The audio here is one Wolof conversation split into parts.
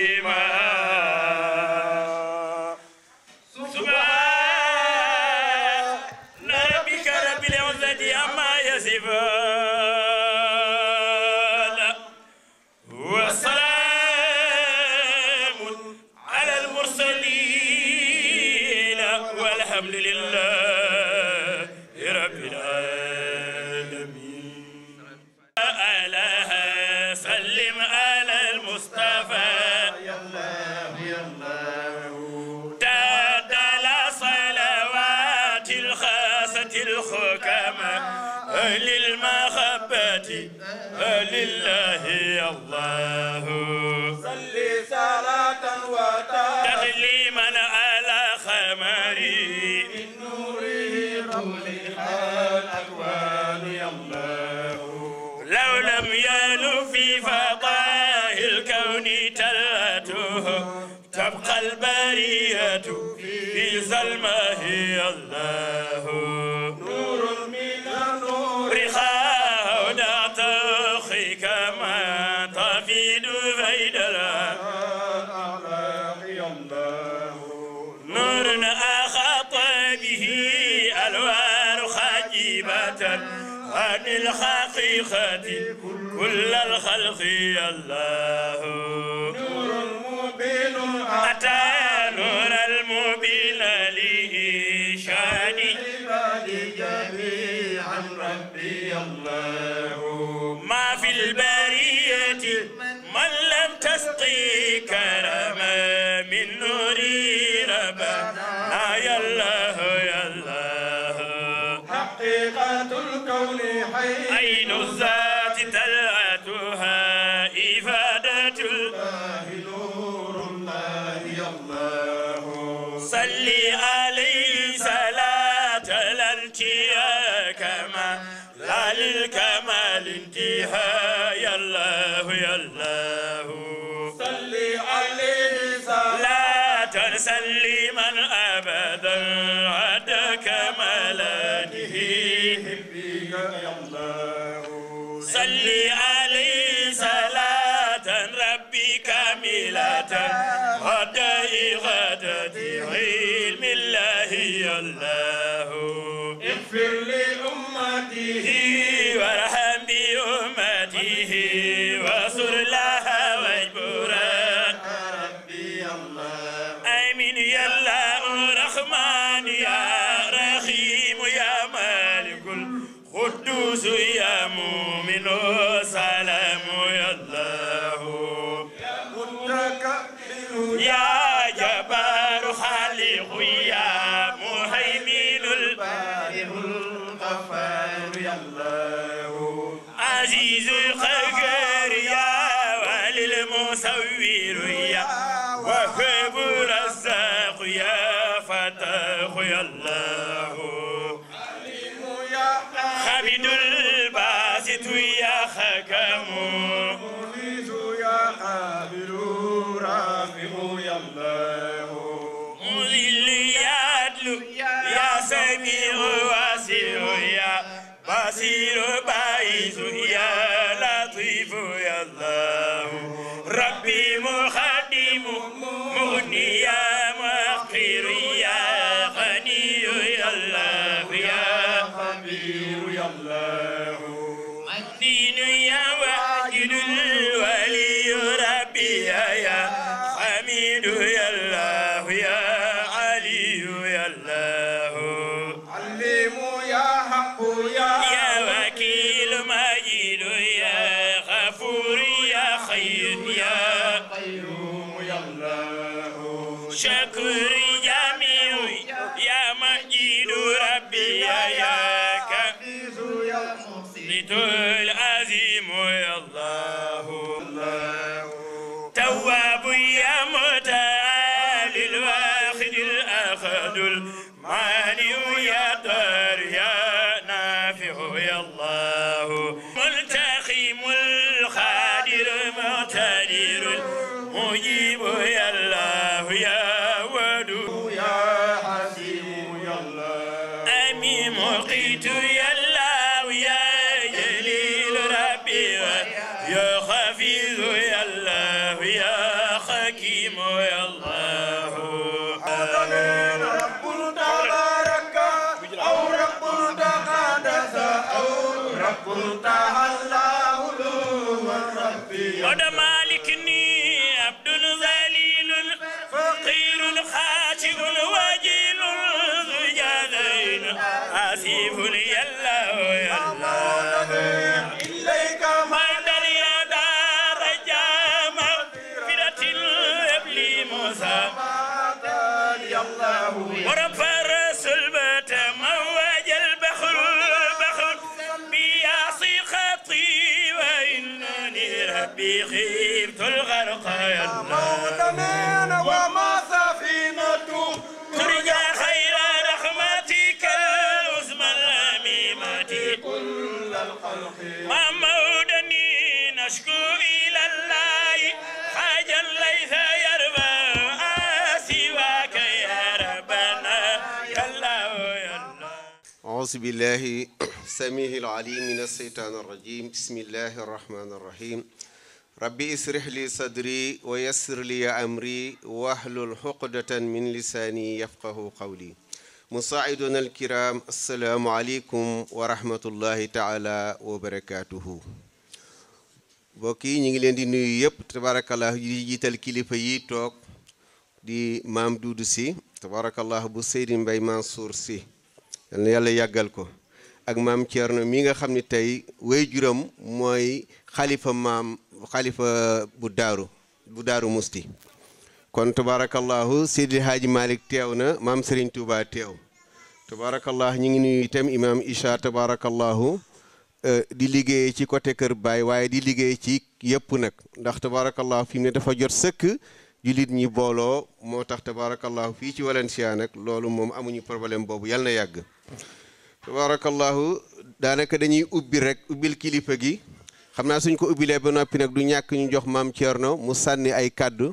تسليما سبحان ربك رب العزة عما يصفون وسلام على المرسلين والحمد لله رب العالمين ألا سلم على المصطفى تعدل صلوات الخاصة الحكماء أهل المحبة أهل الله الله صلي صلاة وتسليما تسليما على خمري من نوره روح الأكوان يا الله لو لم يلو في فضاء الكون تلته تبقى البرية في ظلمه الله نور من النور رخاء نعتخي كما تفيد فيد الأعلاق يا الله نور أخط به ألوان خجيبة عن الحقيقة كل الخلق يا الله نور مبين أتى نور المبين لإشان عباد جميعا ربي الله ما في البرية من لم تسقي كرما من نور ربنا يا الله يا الله حقيقة الكون حي عين الذات تلعتها إفادة ال- الله نور الله يا الله صلي عليه صلاة الانتهاء كما لا للكمال انتهاء يا الله يا الله صلي عليه صلاة لا تنسى من أبدا عد كمالاته بك يا الله صلي عليه صلاة ربي كاملة غدا غدة علم الله يا الله اغفر لأمته وارحم بأمته وصر لها واجبرا ربي يا الله آمين يا الله رحمن يا رحيم يا مالك القدوس يا مؤمن سلام يا الله متكبر يا جبار خالق يا مهيمن بارئ الغفار يا الله عزيز القهار يا والي المصور يا وهب الرزاق يا فتاح يا الله عليم يا حمد الباسط يا حكم مغيث يا قابل رافع يا الله مذل يا عدل يا سميع واسع يا بصير باعث يا لطيف يا الله ربي مخدم مغني يا مقير يا غني يا الله يا خبير يا الله الدين يا واجد الولي ربي يا حميد يا الله يا علي يا الله علم يا حق يا يا وكيل مجيد يا غفور يا خير يا قيوم يا الله شكر جميع يا مجيد ربي يا حفيظ يا محسن كبير العظيم يا الله الله تواب يا متعال الواحد الأخذ المانع يا دار يا نافع يا الله ملتقيم الخادر مقتدر مجيب يا الله يا ودود يا حسيم يا الله أمي مقيت يا الله يا جليل ربي يا حفيظ يا الله يا حكيم يا الله رب تبارك أو رب تقدس أو رب تعالى علو ربي ود مالكني عبد ذليل فقير خاشع وجيل ذو جادين آسف يا الله يا الله إليك مدر يا دار جام فرة الابلي موسى يا الله ورفع الرسول بات موج البحر البحر بيعصي خطي وإنني ربي خيبت الغرق يا الله موطنين وما سفينته ترجى خير رحمتك العظمى الأميمة كل الخلق ما مودني نشكو إلى الله حاجا ليس يربى سواك يا ربنا يا الله يا الله أعوذ بالله السميع العليم من الشيطان الرجيم بسم الله الرحمن الرحيم ربي اسرح لي صدري ويسر لي أمري واحلل عقدة من لساني يفقه قولي مساعدنا الكرام السلام عليكم ورحمة الله تعالى وبركاته mbokk yi ñu ngi leen di nuyu yëpp tabarakallah di jiital kilifa yi toog di maam Duudu si tabarakallah bu Seydi Mbay Mansour si yal na yàlla yàggal ko ak maam Thierno mi nga xam ne tey way juram mooy xalifa maam xalifa bu daaru bu daaru musti kon tabarakallahu Seydi Haaji Malick teew na maam Serigne Touba teew tabarakallah ñu ngi nuyu itam imaam Isha tabarakallahu di liggéey ci côté Kër Baay waaye di liggéey ci yëpp nag ndax tabarakallahu fi mu ne dafa jot sëkk jullit ñi booloo moo tax tabarakallahu fii ci Valencia nag loolu moom amuñu problème boobu yal na yàgg tabarakallahu daanaka dañuy ubbi rek ubbil kilifa gi xam naa suñ ko ubbilee ba noppi nag du ñàkk ñu jox maam Thierno mu sànni ay kàddu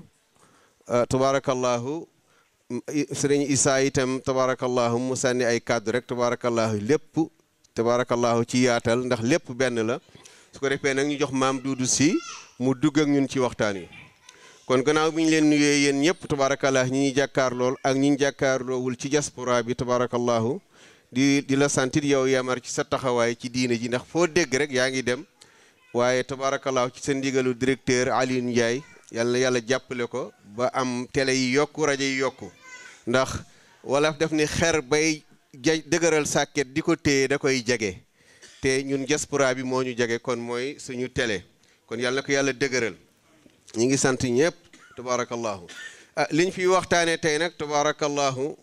tabarakallahu sëriñ Isaa itam tabarakallahu mu sànni ay kàddu rek tabarakallahu lépp tabarakallahu ci yaatal ndax lépp benn la su ko defee nag ñu jox maam Duudu si mu dugg ak ñun ci waxtaan wi kon gannaaw bi ñu leen nuyee yéen ñëpp tabarakallah ñi ñuy jàkkaar lool ak ñi ñu jàkkaarloowul ci diaspora bi tabarakallahu di di la santit yow yamar ci sa taxawaay ci diine ji ndax foo dégg rek yaa ngi dem waaye tabarakallahu ci sa ndigalu directeur Alioune Ndiaye yàlla yàlla jàppale ko ba am télé yi yokku rajo yi yokku ndax wala def ni xer bay ja dëgëral sàkket di ko téye da koy jege te ñun diaspora bi moo ñu jege kon mooy suñu télé kon yàlla na ko yàlla dëgëral ñi ngi sant ñëpp tabarakallahu ah liñ fi waxtaanee tey nag tabarakallahu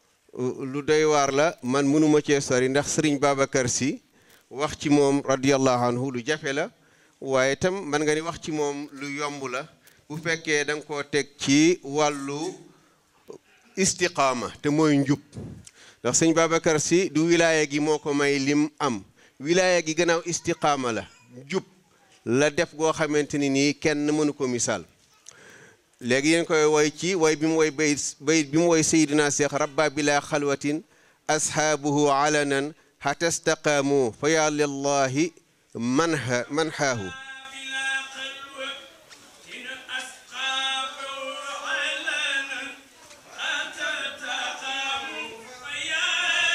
lu doy waar la man mënuma cee sori ndax sëriñ Babacar si wax ci moom radiyallahu anhu lu jafe la waaye itam man nga ni wax ci moom lu yomb la bu fekkee da nga koo teg ci wàllu istiqaama te mooy njub ndax sëñ Babacar si du wilaaya gi moo ko may lim am wilaaya gi gannaaw istiqaama la njub la def goo xamante ni nii kenn mënu ko misaal léegi yéen koy woy ci woy bi mu woy bayit bayit bi mu woy sayidina cheikh rabba bila xalwatin ashaabuhu alanan xata staqaamu fa ya lillahi manha manhaahu بلا قلوة إن أسقاط علنا أتى تقام يا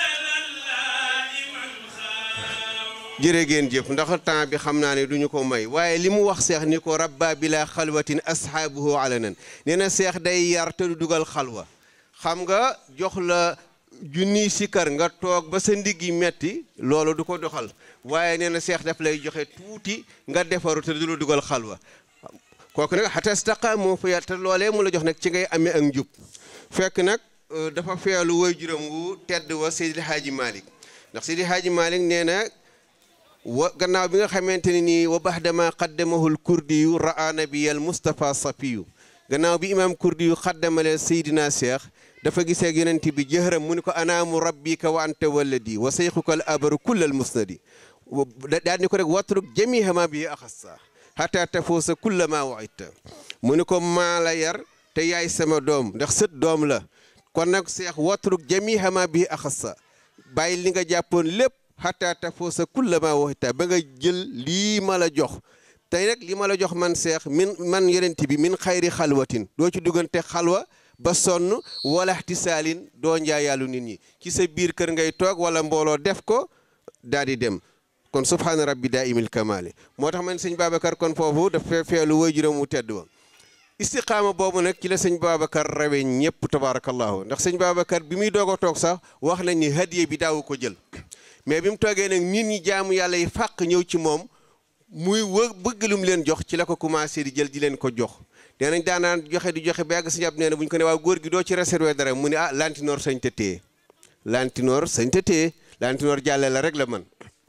لله من خاو jërë ngeen jëf ndax temps bi xam naa ne duñu ko may waaye li mu wax seex ni ko rabba bila xalwatin ashaabuhu alanan nee na seex day yar te du dugal xalwa xam nga jox la junniy sikkar nga toog ba sa ndigg yi metti loolu du ko doxal waaye nee na seex daf lay joxe tuuti nga defaru te du la dugal xalwa kooku nag xata staqaamu fa yàlla te loolee mu la jox nag ci ngay amee ak njub fekk nag dafa feelu woy juróom wu tedd wa Seydi Haaji Malick ndax Seydi Haaji Malick nee na wa gannaaw bi nga xamante ne nii wa baxdama qaddamahul kurdi yu ra'a nabiyal Moustapha Safiyu gannaaw bi imaam kurdi yu xaddamale Seydina Cheikh dafa gisee ak yonent bi jëhëram mu ni ko anaamu rabbika wa anta waladi wa seyxuka al abaru kullal musnadi daal ni ko rek watruk jamiha ma bi axassa xata tafuusa kulla ma waidta mu ni ko maa la yar te yaay sama doom ndax sët doom la kon nag seex watruk jamiha ma bi axassa bàyyi li nga jàppoon lépp xataa tafoo sa kulla ma waxita ba nga jël lii ma la jox tey nag li ma la jox man seex min man yonent bi min xayri xalwatin doo ci duggante xalwa ba sonn wala ihtisaalin doo njaayaalu nit ñi ci sa biir kër ngay toog wala mbooloo def ko daal di dem kon subhaana rabbi daa imil kamaali moo tax man sëñ Babacar kon foofu dafa feelu way juróom mu tedd wa istiqaama boobu nag ci la sëñ Babacar rawe ñëpp tabaarakallahu ndax sëñ Babacar bi muy doog a toog sax wax nañ ni hadiye bi daawu ko jël mais bi mu toogee nag nit ñi jaamu yàlla yi fàq ñëw ci moom muy wë bëgg lu mu leen jox ci la ko commencé di jël di leen ko jox nee nañ daanaan joxe di joxe ba yàgg sëñ ab nee na bu ñu ko ne waaw góor gi doo ci réservé dara mu ne ah lantinoor sañ te téye lantinoor sañ te téye lantinoor jàlle la rek la man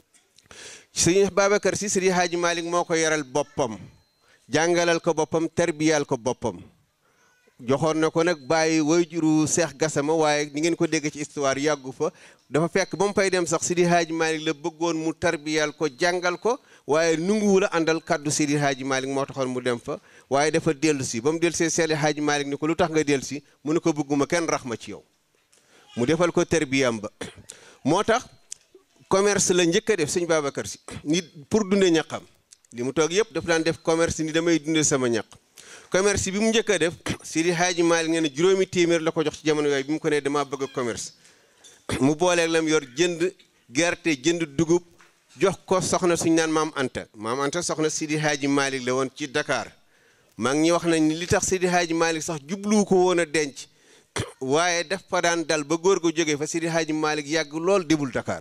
sëñ Babacar si sëriñ Haaji Malick moo ko yaral boppam jàngalal ko boppam terbiyal ko boppam joxoon na ko nag bàyyi wayjuru Seex Gasama waaye ni ngeen ko dégg ci histoire yàggu fa dafa fekk ba mu fay dem sax Sidi Haaji Malick la bëggoon mu tarbiyal ko jàngal ko waaye nunguwu la àndal kaddu Sidi Haaji Malick moo taxoon mu dem fa waaye dafa dellu si ba mu dellu see Sidi Haaji Malick ni ko lu tax nga dellu si mu ne ko bëgguma kenn rax ma ci yow mu defal ko tarbiyam ba moo tax commerce la njëkk a def sëñ Babacar si nit pour dunde ñaqam li mu toog yëpp daf daan def commerce ni damay dunde sama ñaq commerce bi mu njëkk a def Sidi Haaji Malick nee na juróomi téeméer la ko jox ci jamono yooyu bi mu ko nee damaa bëgg a commerce mu booleeg lam yor jënd gerte jënd dugub jox ko soxna suñ naan maam Anta maam Anta soxna Sidi Haaji Malick la woon ci Dakar maa ngi ñuy wax nañ ni li tax Sidi Haaji Malick sax jubluwu ko woon a denc waaye daf fa daan dal ba góor gu jógee fa Sidi Haaji Malick yàgg lool débul Dakar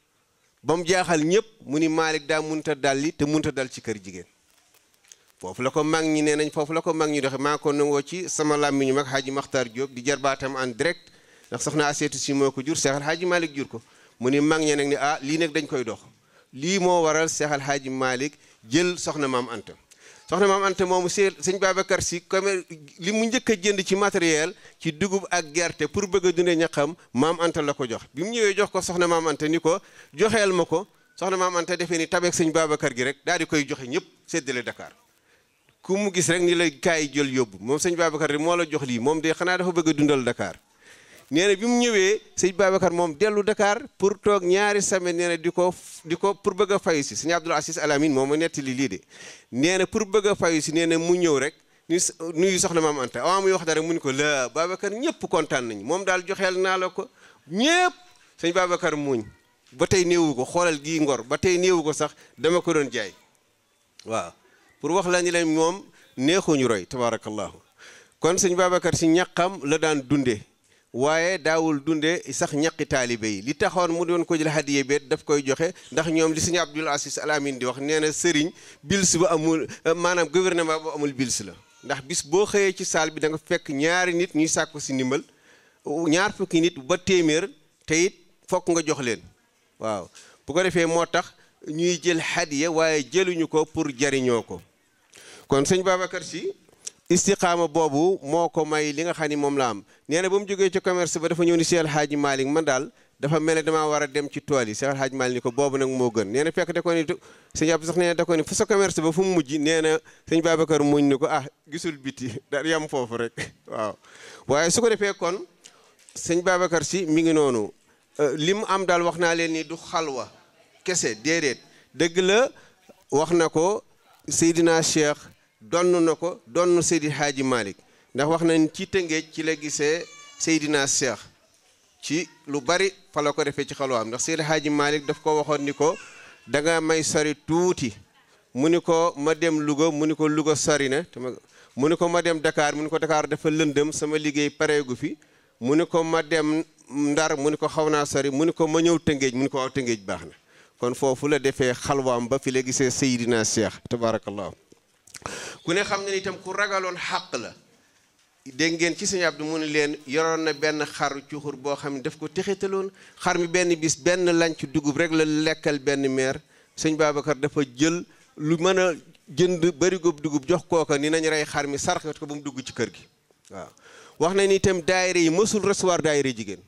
ba mu jaaxal ñëpp mu ni Malick daa munta dalli te munta dal ci kër jigéen foofu la ko mag ñi nee nañ foofu la ko mag ñi doxe maa ko nangoo ci sama làmmiñu mag Haaji Makhtar Diop di jarbaatam en direct ndax soxna Aseetu si moo ko jur Seexal Haaji Malick jur ko mu ni mag ñe nag ni ah lii nag dañ koy dox lii moo waral Seexal Haaji Malick jël soxna maam Anta soxna maam Anta moomu see sëñ Babacar si comme li mu njëkk a jënd ci matériel ci dugub ak gerte pour bëgg a dundee ñaqam maam Anta la ko jox bi mu ñëwee jox ko soxna maam Anta ni ko joxeel ma ko soxna maam Anta defee ni tabeek sëñ Babacar gi rek daal di koy joxe ñëpp séddale Dakar ku mu gis rek ni la kaay jël yóbbu moom sëñ Babacar di moo la jox lii moom de xanaa dafa bëgg a dundal Dakar nee na bi mu ñëwee sëñ Babacar moom dellu Dakar pour toog ñaari semaine nee na di ko di ko pour bëgg a fayu si sëñ Abdoul Aziz Alamine moom ma nettali lii de nee na pour bëgg a fayu si nee na mu ñëw rek ni nuyu soxna maam Anta avant muy wax dara mu ni ko la Babacar ñëpp kontaan nañu moom daal joxeel naa la ko ñëpp sëñ Babacar muuñ ba tey néewu ko xoolal gii ngor ba tey néewu ko sax dama ko doon jaay waaw pour wax la ni leen moom neexuñu roy tabarakallahu kon sëñ Babacar si ñaqam la daan dunde waaye daawul dunde sax ñaqi taalibe yi li taxoon mu doon ko jël hadiye beet daf koy joxe ndax ñoom li sëñ Abdul Aziz Al Amin di wax nee na sëriñ bils ba amul maanaam gouvernement ba amul bils la ndax bis boo xëyee ci saal bi da nga fekk ñaari nit ñuy sàkku si ndimbal ñaar fukki nit ba téeméer te it fokk nga jox leen waaw bu ko defee moo tax ñuy jël hadiya waaye jëluñu ko pour jariñoo ko kon sëñ Babacar si istiqaama boobu moo ko may li nga xam ni moom la am nee na ba mu jógee ci commerce ba dafa ñëw ni Seex Alxaaji Malick man daal dafa mel ne damaa war a dem ci tool yi Seex Alxaaji Malick ni ko boobu nag moo gën nee na fekk da ko ni sëñ Abdou sax nee na da ko ni fu sa commerce ba fu mu mujj nee na sëñ Babacar muñ ni ko ah gisul biti da yam foofu rek waaw waaye su ko defee kon sëñ Babacar si mi ngi noonu li mu am daal wax naa leen ni du xalwa kese déedéet dëgg la wax na ko Seydina Cheikh donn na ko donn Seydi Hadji Malick ndax wax nañ ci tëngéej ci la gisee Seydina Cheikh ci lu bari fa la ko defee ci xalwaam ndax Seydi Hadji Malick daf ko waxoon ni ko da nga may sori tuuti mu ni ko ma dem Louga mu ni ko Louga sori na mu ni ko ma dem Dakar mu ni ko Dakar dafa lëndëm sama liggéey pareegu fi mu ni ko ma dem Ndar mu ni ko xaw naa sori mu ni ko ma ñëw tëngéej mu ni ko waaw tëngéej baax na kon foofu la defee xalwaam ba fi la gisee Seydina Cheikh tabarakallahu ku ne xam ne itam ku ragaloon xàq la dégg ngeen ci sëñ Abdou mu ne leen yoroon na benn xaru cuxur boo xam ne daf ko texitaloon xar mi benn bis benn lanc dugub rek la lekkal benn meer sëñ Babacar dafa jël lu mën a jënd barigo dugub jox kooka ni nañ rey xar mi sarxat ko ba mu dugg ci kër gi waaw wax na ni itam daayira yi mësul recevoir daayira jigéen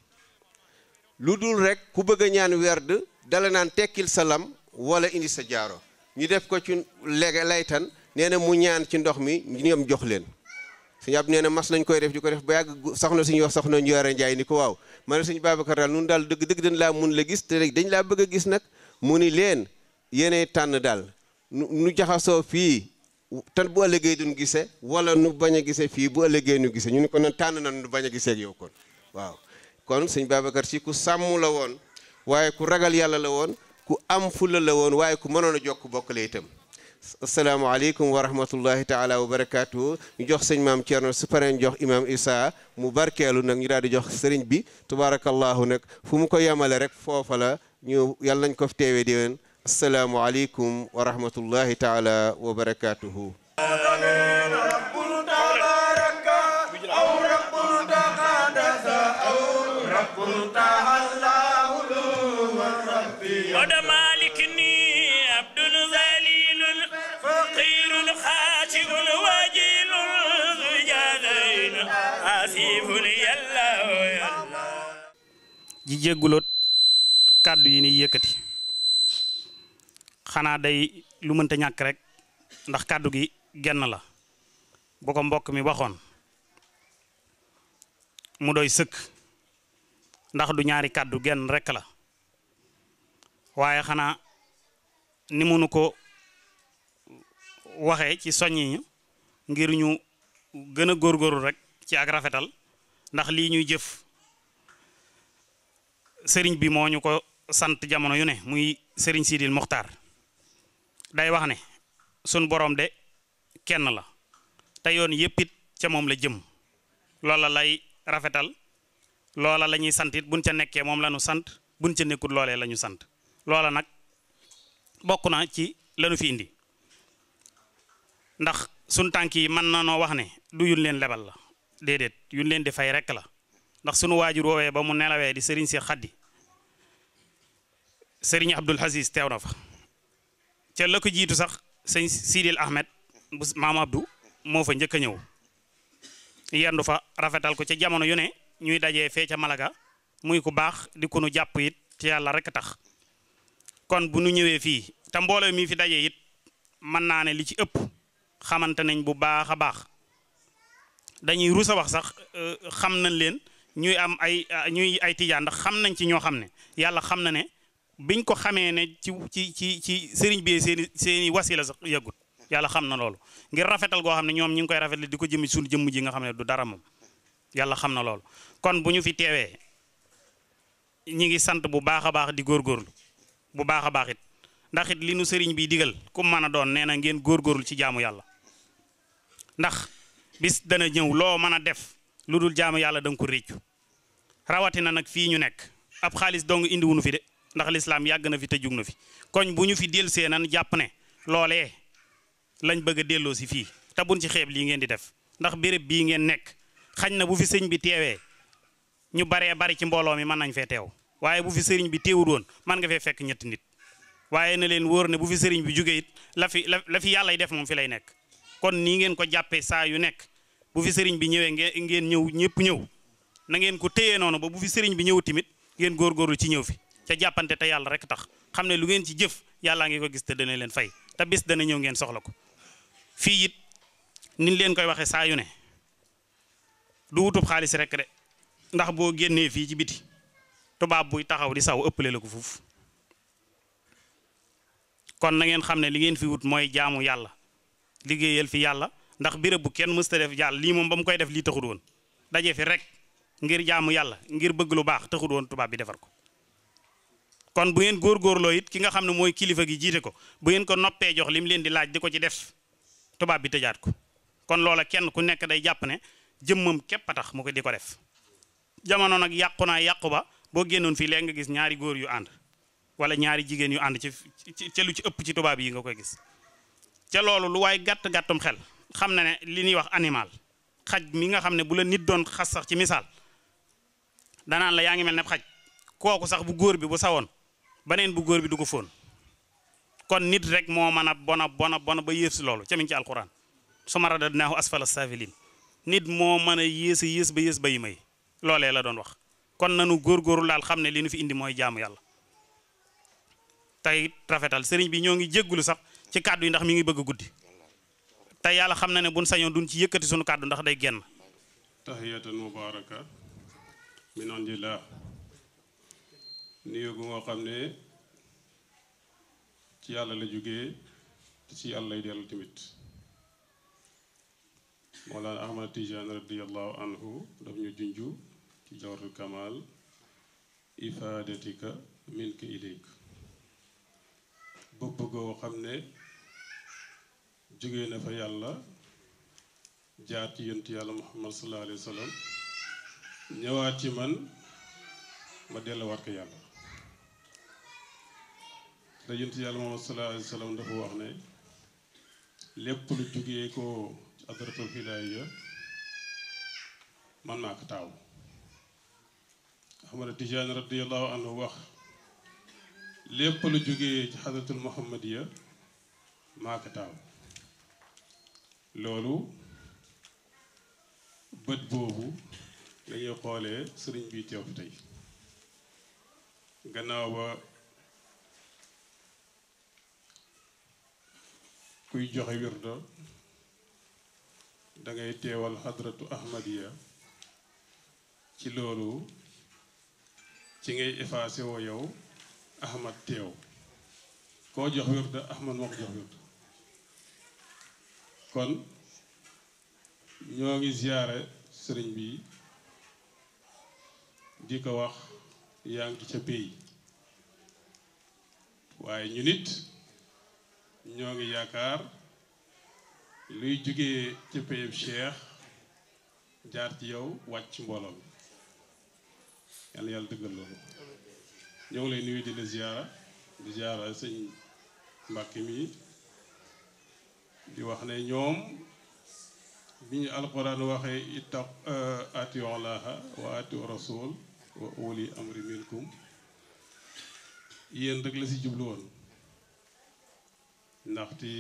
lu dul rek ku bëgg a ñaan werd dala naan tekkil sa lam wala indi sa jaaro ñu def ko ci lege laytan nee na mu ñaan ci ndox mi ñoom jox leen suñu ab nee na mas nañ koy def di ko def ba yàgg soxna suñuy wax soxna ñu yore njaay ni ko waaw ma ne suñu Babacar daal nun daal dëgg dëgg dañ laa mun la gis te dañ laa bëgg a gis nag mu ni leen yéenay tànn daal nu nu jaxasoo fii te bu ëllëgee duñ gise wala nu bañ a gise fii bu ëllëgee nu gise ñu ni ko nan tànn na nu bañ a gisee ak yow kon waaw kon sëñ Babacar si ku sàmm la woon waaye ku ragal yàlla la woon ku am fulla la woon waaye ku mënoon a jokk bokk la itam asalaamaaleykum wa rahmatullahi taala wa barakaatu ñu jox sëñ maam Thierno su paree ñu jox imam Issa mu barkeelu nag ñu daal di jox sëriñ bi tubaarakallahu nag fu mu ko yemale rek foofa la ñu yàlla nañ ko fi teewee déwén asalaamualeykum wa rahmatullahi taala wa barakaatuhu. رب تبارك أو رب تقدس أو رب تعالى علو ربي ود مالكني عبد ذليل فقير خاشع وجيل ذو جادين آسف يلا يلا ji jégguloot kàddu yi ni yëkkati xanaa day lu mënta ñàkk rek ndax kàddu gi genn la bu ko mbokk mi waxoon mu doy sëkk ndax du ñaari kàddu genn rekk la waaye xanaa ni mu nu ko waxee ci soññi ñu ngir ñu gën a góorgóorlu rek ci ak rafetal ndax lii ñuy jëf sëriñ bi moo ñu ko sant jamono yu ne muy sëriñ Sidil Muxtaar day wax ne sun borom de kenn la te yoon yépp it ca moom la jëm loola lay rafetal loola la ñuy sant it buñ ca nekkee moom la ñu sant buñ ca nekkul loolee la ñu sant loola nag bokk na ci lanu fi indi ndax sun tànk yi mën na noo wax ne du yun leen lebal la déedéet yun leen di fay rekk la ndax sunu waajur woowee ba mu nelawee di sëriñ si xaddi sëriñ Abdul Aziz teew na fa ca la ko jiitu sax sëñ Sidil Ahmed bu maam Abdou moo fa njëkk a ñëw yendu fa rafetal ko ca jamono yu ne ñuy dajee fee ca Malaga muy ku baax di ku nu jàpp it ci yàlla rek tax kon bu nu ñëwee fii te mbooloo mi fi dajee it mën naa ne li ci ëpp xamante nañ bu baax a baax dañuy rusa wax sax xam nañ leen ñuy am ay ñuy ay tijaan ndax xam nañ ci ñoo xam ne yàlla xam na ne biñ ko xamee ne ci ci ci ci sëriñ bi seeni seeni wasila sax yàggut yàlla xam na loolu ngir rafetal goo xam ne ñoom ñi ngi koy rafetal di ko jëmi suñu jëmm ji nga xam ne du dara moom yàlla xam na loolu kon bu ñu fi teewee ñi ngi sant bu baax a baax di góorgóorlu bu baax a baax it ndax it li nu sëriñ bi digal ku mën a doon nee na ngeen góorgóorlu ci jaamu yàlla ndax bis dana ñëw loo mën a def lu dul jaamu yàlla da nga ko réccu rawatina nag fii ñu nekk ab xaalis dong indiwunu fi de ndax lislaam yàgg na fi te jug na fi koñ bu ñu fi delsee nan jàpp ne loolee lañ bëgg a delloo si fii te buñ ci xeeb lii ngeen di def ndax béréb bii ngeen nekk xañ na bu fi sëñ bi teewee ñu baree bari ci mbooloo mi mën nañ fee teew waaye bu fi sëriñ bi teewul woon mën nga fee fekk ñetti nit waaye na leen wóor ne bu fi sëriñ bi jógee it la fi la la fi yàllay def moom fi lay nekk kon nii ngeen ko jàppee saa yu nekk bu fi sëriñ bi ñëwee ngeen ngeen ñëw ñëpp ñëw na ngeen ko téyee noonu ba bu fi sëriñ bi ñëw tamit ngeen góorgóorlu ci ñëw fi ca jàppante te yàlla rek tax xam ne lu ngeen ci jëf yàllaa ngi ko gis te dana leen fay te bis dana ñëw ngeen soxla ko fii it niñ leen koy waxee saa yu ne du wutub xaalis rek de ndax boo génnee fii ci biti tubaab buy taxaw di saw ëppale la ko fuuf kon na ngeen xam ne li ngeen fi wut mooy jaamu yàlla liggéeyal fi yàlla ndax béréb bu kenn mësta def yàlla lii moom ba mu koy def lii taxut woon daje fi rek ngir jaamu yàlla ngir bëgg lu baax taxut woon tubaab bi defar ko kon bu ngeen góorgóorloo it ki nga xam ne mooy kilifa gi jiite ko bu ngeen ko noppee jox li mu leen di laaj di ko ci def tubaab bi tëjaat ko kon loola kenn ku nekk day jàpp ne jëmmam képp a tax mu ko di ko def jamono nag yàqu naa yàqu ba boo génnoon fii léegi nga gis ñaari góor yu ànd wala ñaari jigéen yu ànd ci ca lu ci ëpp ci tubaab yi nga koy gis ca loolu lu waay gàtt gàttum xel xam na ne li ñuy wax animal xaj mi nga xam ne bu la nit doon xas sax ci misaal danaan la yaa ngi mel ne xaj kooku sax bu góor bi bu sawoon beneen bu góor bi du ko fóon kon nit rek moo mën a bona bona bona ba yées loolu ca mi ngi ci alquran suma radadnaahu asfala safilin nit moo mën a yées a yées ba yées ba yi may loolee la doon wax kon nanu góorgóorlu daal xam ne li nu fi indi mooy jaamu yàlla tey rafetal sëriñ bi ñoo ngi jéggulu sax ci kàddu yi ndax mi ngi bëgg a guddi te yàlla xam na ne buñ sañoon duñ ci yëkkati sunu kàddu ndax day génn tahiyatan mubaraka min indillah nuyu gu nga xam ne ci yàlla la jógee te ci yàlla lay dellu tamit Mawlana Ahmad Tijaan radiallahu anhu daf ñu junju ci jawharatul kamal ifaadatika minka ilayk bëgg goo xam ne jóge na fa yàlla jaar ci yontu yàlla muhammad sallallahu alayhi wa sallam ñëwaat ci man ma delluwaat ko yàlla te yontu yàlla muhammad sallallahu alayhi wa sallam dafa wax ne lépp lu jógee ko ci adratul hidaaya man maa ko taaw Ahmad Tijaan radiyallahu anhu wax lépp lu jógee ci xadratul muhammadiya maa ko taaw loolu bët boobu lañuy xoolee sëriñ bi teew fi tey gannaaw ba kuy joxe wirdo dangay teewal xadratu ahmadiya ci loolu ci ngay effacé woo yow ahmad teew koo jox wirdo ahmad moo ko jox wirdo kon ñoo ngi ziyaare sëriñ bi di ko wax yaa ngi ca pays waaye ñu nit ñoo ngi yaakaar luy jógee ca payeb cheikh jaar ci yow wàcc mbooloo mi yàlla yàlla dëggal loolu ñoo ngi lay nuyu di la ziyaara di ziyaara sëñ Mbàkke mi di wax ne ñoom bi ñu alquran waxee ittaq atiu allaha wa atiu rasul wa uli amri minkum yéen rek la si jublu woon ndaxte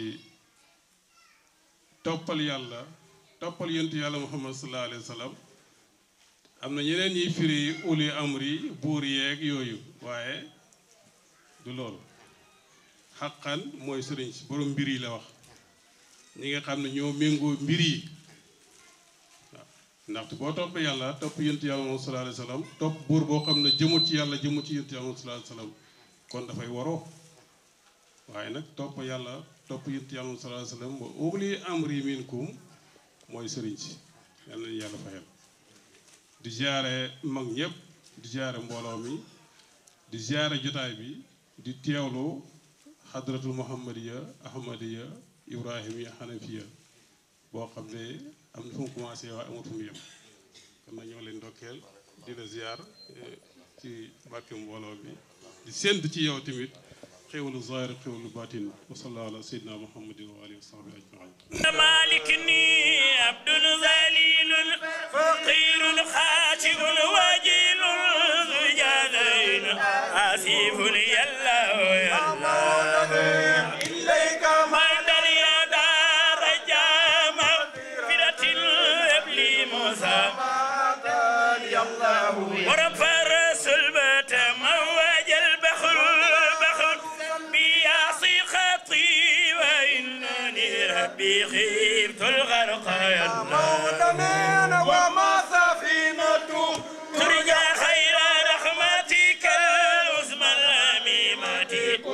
toppal yàlla toppal yonent yàlla muhammad sallallahu alayhi wa sallam am na ñeneen ñiy firi uli amri buur yeeg yooyu waaye du loolu xaqan mooy sëriñ si borom mbir yi la wax ñi nga xam ne ñoo méngoo mbir yi waaw ndaxte boo toppee yàlla topp yonent yàlla muhammad sallallahu alayhi wa sallam topp buur boo xam ne jëmut ci yàlla jëmut ci yonent yàlla muhammad sallallahu alayhi wa sallam kon dafay waroo waaye nag topp yàlla topp yonent yàlla muhammad sallallahu alayhi wa sallam wa uli amri minkum mooy sëriñ si yàlla nañu yàlla fayal di ziare mag ñëpp di ziare mbooloo mi di ziare jotaay bi di teewlu xadratul muhammadiya ahmadiya ibrahimiya xanafiya boo xam ne am na fu mu commencé waaye amut fu mu yem kon nag ñoo leen ndokkeel di la ziar ci bàkke mbooloo bi di sént ci yow tamit xéwalu zahir xéwalu batin wa sallallahu ala sayyidina muhammadin wa alihi wa sahbihi ajmain مالكني عبد ذليل فقير خاشع وجيل ذو جادين آسف يا الله يا الله إليك مدد يا دار جامع فرة الابلي موسى يا الله ورفع رسول بات موج البخل البخل بيعصي خطي وإنني ربي خيبت الغرق يا الله موطنين وما سفينته ترجى خير رحمتك العظمى الأميمة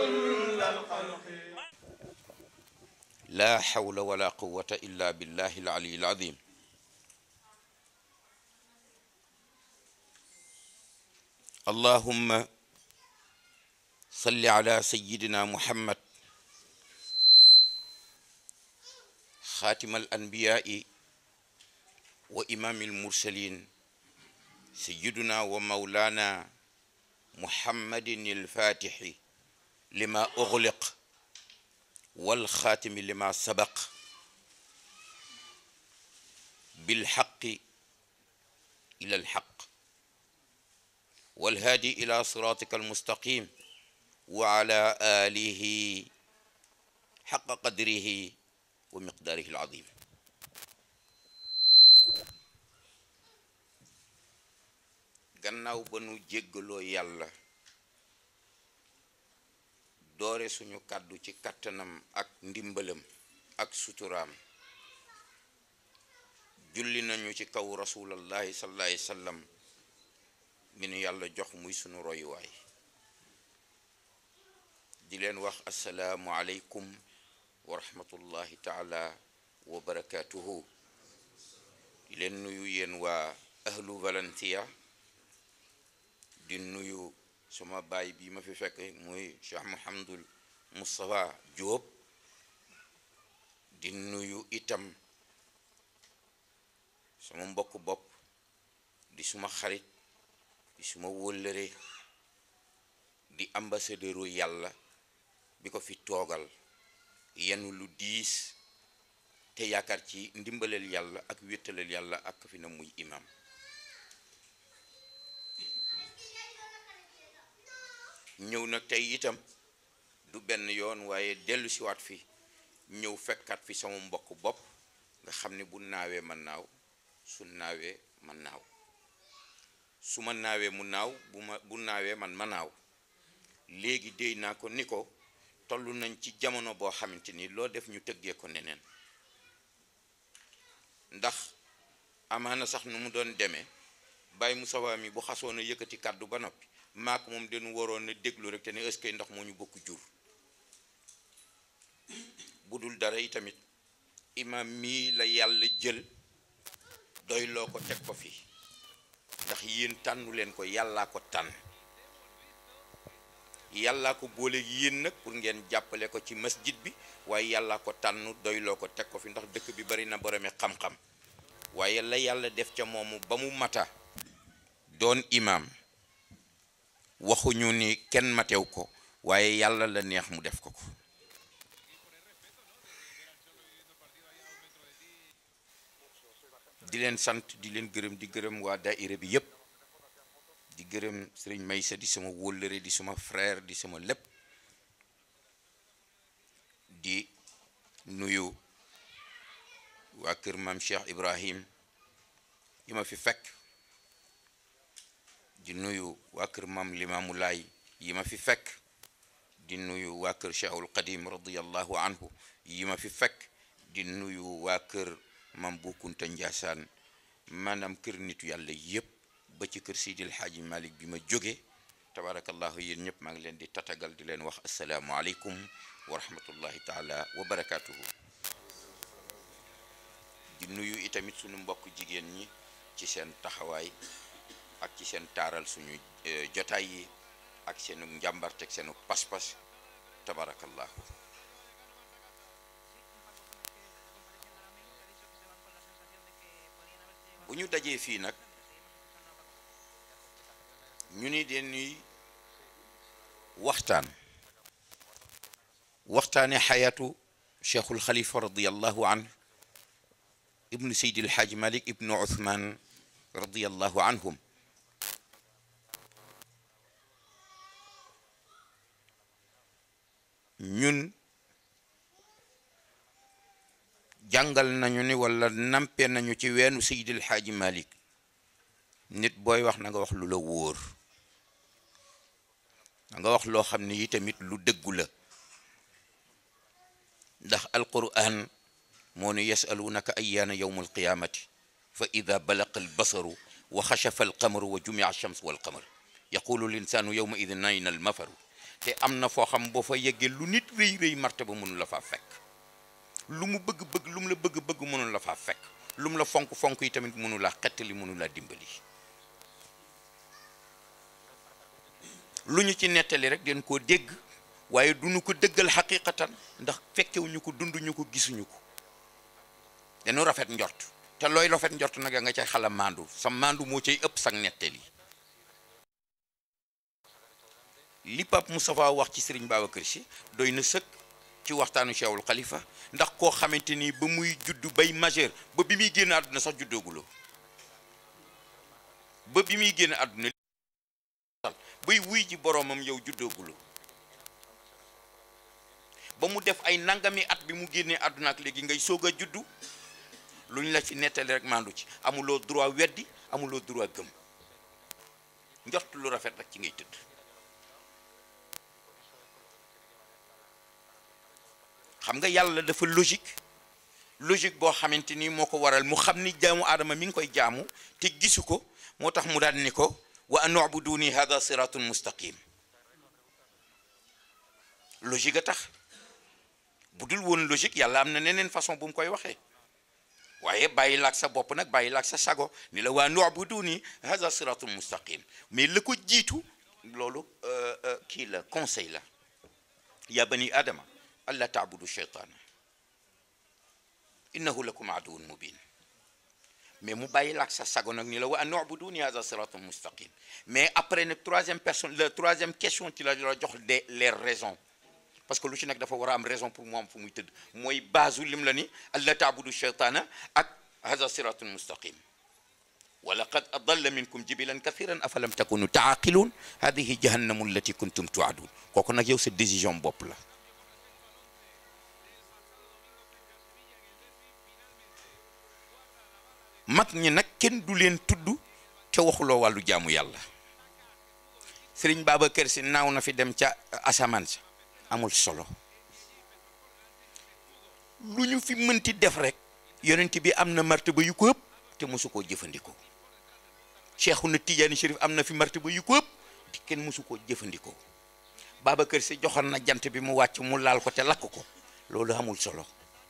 لا حول ولا قوة إلا بالله العلي العظيم اللهم صل على سيدنا محمد خاتم الأنبياء وإمام المرسلين سيدنا ومولانا محمد الفاتح لما أغلق والخاتم لما سبق بالحق إلى الحق والهادي إلى صراطك المستقيم وعلى آله حق قدره ومقداره العظيم gannaaw ba nu jéggaloo yàlla doore suñu kàddu ci kàttanam ak ndimbalam ak suturaam julli nañu ci kaw rasulallahi sallallahu alayhi wasallam mi nu yàlla jox muy sunu royuwaay di leen wax asalaamu aleykum wa rahmatullahi taala wa barakatuhu di leen nuyu yéen waa ahlu Valencia di nuyu sama baay bi ma fi fekk muy Cheikh Mouhamadul Moustapha Diop di nuyu itam sama mbokk bopp di suma xarit di suma wóllëre di ambassadeuru yàlla bi ko fi toogal yenu lu diis te yaakaar ci ndimbalal yàlla ak wéttalal yàlla ak fi na muy imam ñëw nag tey itam du benn yoon waaye dellu siwaat fi ñëw fekkaat fi sama mbokk bopp nga xam ne bu naawee man naaw su naawee man naaw su ma naawee mu naaw bu ma bu naawee man ma naaw léegi déy naa ko ni ko toll nañ ci jamono boo xamante ni loo def ñu tëggee ko neneen ndax amaana sax nu mu doon demee bàyyi mu sawa mi bu xasoon a yëkkati kàddu ba noppi maak moom dañu waroon a déglu rek te ne est-ce que ndax moo ñu bokk jur bu dul dara yi tamit imam mii la yàlla jël doy loo ko teg ko fi ndax yéen tànnu leen ko yàllaa ko tànn yàllaa ko boole yéen nag pour ngeen jàppale ko ci masjid bi waaye yàllaa ko tànn doyloo ko teg ko fi ndax dëkk bi bari na boromi xam-xam waaye la yàlla def ca moomu ba mu mata doon imaam waxuñu ni kenn matew ko waaye yàlla la neex mu def ko ko di leen sant di leen gërëm di gërëm waa daayira bi yépp di gërëm sëriñ Maysa di sama wóllëre di sama frère di sama lépp di nuyu waa kër maam Cheikh Ibrahim yi ma fi fekk di nuyu waa kër maam Limaamu Laay yi ma fi fekk di nuyu waa kër Cheikhul Qadim radiyallahu anhu yi ma fi fekk di nuyu waa kër maam Bu Kunta Njaasaan maanaam kër nitu yàlla yépp ba ci kër Seydil Xaaji Malik bi ma jóge tabarakallahu yéen ñëpp maa ngi leen di tatagal di leen wax asalaamualeykum wa rahmatullahi taala wa barakatuhu di nuyu itamit suñu mbokk jigéen ñi ci seen taxawaay ak ci seen taaral suñu jotaay yi ak seenu njàmbarteg seenu pas-pas tabarakallahu bu ñu dajee fii nag ñu ni dañuy waxtaan waxtaane xayaatu cheikhul xalifa radiallahu anhu ibnu seydi alxaaj malik ibnu uthman radiallahu anhum ñun jàngal nañu ni wala nampe nañu ci weenu seydi alxaaji malik nit booy wax na nga wax lu la wóor na nga wax loo xam ne yi tamit lu dëggu la ndax alquran moo ne yasalunaka ayaana yowma alqiyamati fa ida balaqa albasaru wa xashafa alqamaru wa jumia alchams walqamar yaqulu linsaanu yowma idin ayna almafaru te am na foo xam boo fa yeggee lu nit rëy rëy martaba mënu la faa fekk lu mu bëgg-bëgg lu mu la bëgg-bëgg mënu la faa fekk lu mu la fonk-fonk yi tamit mënu laa xettali mënu laa dimbali lu ñu ci nettali rek den koo dégg waaye duñu ko dëggal xaqiqatan ndax fekkewuñu ko dunduñu ko gisuñu ko dañu rafet njort te looy rafet njort nag nga cay xala maandu sa maandu moo cay ëpp sag nettali li Pape Moustapha wax ci Serigne Babacar Sy doy na sëkk ci waxtaanu Cheikhul Khalifa ndax koo xamante ni ba muy juddu bay majeur ba bi muy génn àdduna sax juddooguloo ba bi muy génn àdduna bay wuy ji boroomam yow juddooguloo ba mu def ay nangami at bi mu génnee àdduna ak léegi ngay soog a juddu lu ñu la ci nettali rek maandu ci amuloo droit weddi amuloo droit gëm njort lu rafet rek ci ngay tëdd xam nga yàlla dafa logique logique boo xamante ni moo ko waral mu xam ni jaamu aadama mi ngi koy jaamu te gisu ko moo tax mu daan ni ko wa an ubuduni hada siratun mustaqim logique a tax bu dul woon logique yàlla am na neneen façon bu mu koy waxee waaye bàyyi laak sa bopp nag bàyyi laak sa sago ni la waa nu'buduni hadha siratul mustaqim mais la ko jiitu loolu kii la conseil la ya bani adama alla taabudu cheytaana innahu lakum aduwun mubin mais mu bàyyi laak sa sago nag ni la wa an nu'buduni hadha siratul mustaqim mais après nag troisième personne la troisième question ci la la jox des les raisons parce que lu ci nekk dafa war a am raison pour mu am fu muy tëdd mooy base lim la ni alla taabudu cheytaana ak hadha siratul mustaqim wa laqad adalla minkum jibilan kathiran afalam takunu taaqiluun hadihi jahannamu allati kuntum tuadun kooku nag yow sa décision bopp la mag ñi nag kenn du leen tudd te waxuloo wàllu jaamu yàlla sëriñ Babacar Si naaw na fi dem ca asamaan sa amul solo lu ñu fi mënti def rek yonent bi am na martaba yu ko ëpp te mosu koo jëfandikoo Cheikhuna Tidiane Chérif am na fi martaba yu ko ëpp te kenn mosu koo jëfandikoo Babacar Si joxoon na jant bi mu wàcc mu laal ko te lakk ko loolu amul solo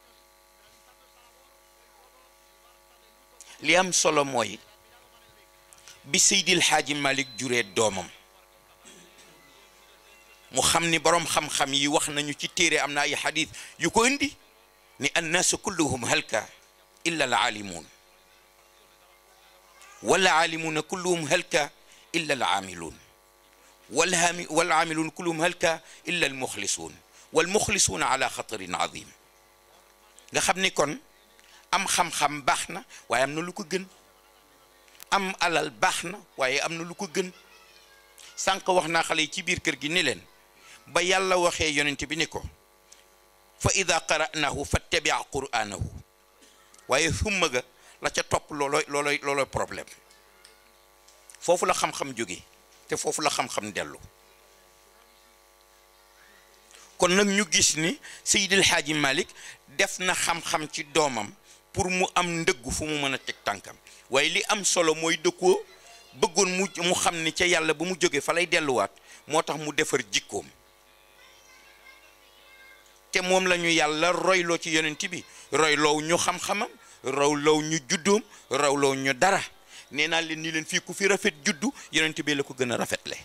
li am solo mooy bi Seydil Xaaji Malik juree doomam mu xam ni boroom xam-xam yi wax nañu ci téere am na ay xadis yu ko indi ni annaasu kulluhum halka illa al aalimuun wal aalimuuna kulluhum halka illa al aamiluun wal haami wal aamiluun kulluhum halka illa al muxlisuun wal muxlisuuna ala xatarin azim nga xam ni kon am xam-xam baax na waaye am na lu ko gën am alal baax na waaye am na lu ko gën sànq wax naa xale yi ci biir kër gi ni leen ba yàlla waxee yonent bi ni ko fa ida qara'nahu fattabi' qur'anahu waaye summa ga la ca topp loolooy loolooy loolooy problème foofu la xam-xam jóge te foofu la xam-xam dellu kon nag ñu gis ni Seydil Hadji Malick def na xam-xam ci doomam pour mu am ndëggu fu mu mën a teg tànkam waaye li am solo mooy dëkkoo bëggoon mu mu xam ni ca yàlla ba mu jógee fa lay delluwaat moo tax mu defar jikkoom te moom la ñu yàlla royloo ci yonent bi royloo ñu xam-xamam royloo ñu juddoom royloo ñu dara nee naa leen ni leen fii ku fi rafet juddu yonent bi la ko gën a rafetle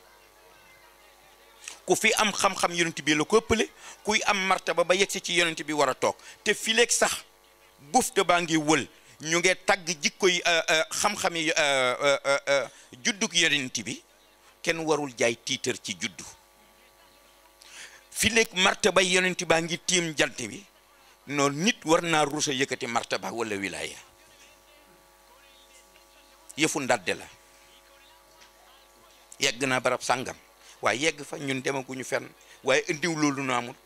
ku fi am xam-xam yonent bi la ko ëppale kuy am martaba ba yegsi ci yonent bi war a toog te fileeg sax bufte baa ngi wël ñu ngi tagg jikko yi xam-xam yi juddug yonent bi kenn warul jaay tiitar ci juddu fileeg martaba yonent baa ngi tiim jant bi noonu nit war naa rusa yëkkati martaba wala wilaya yëfu ndadde la yegg naa barab sàngam waaye yegg fa ñun demaguñu fenn waaye indiw loolu nu amut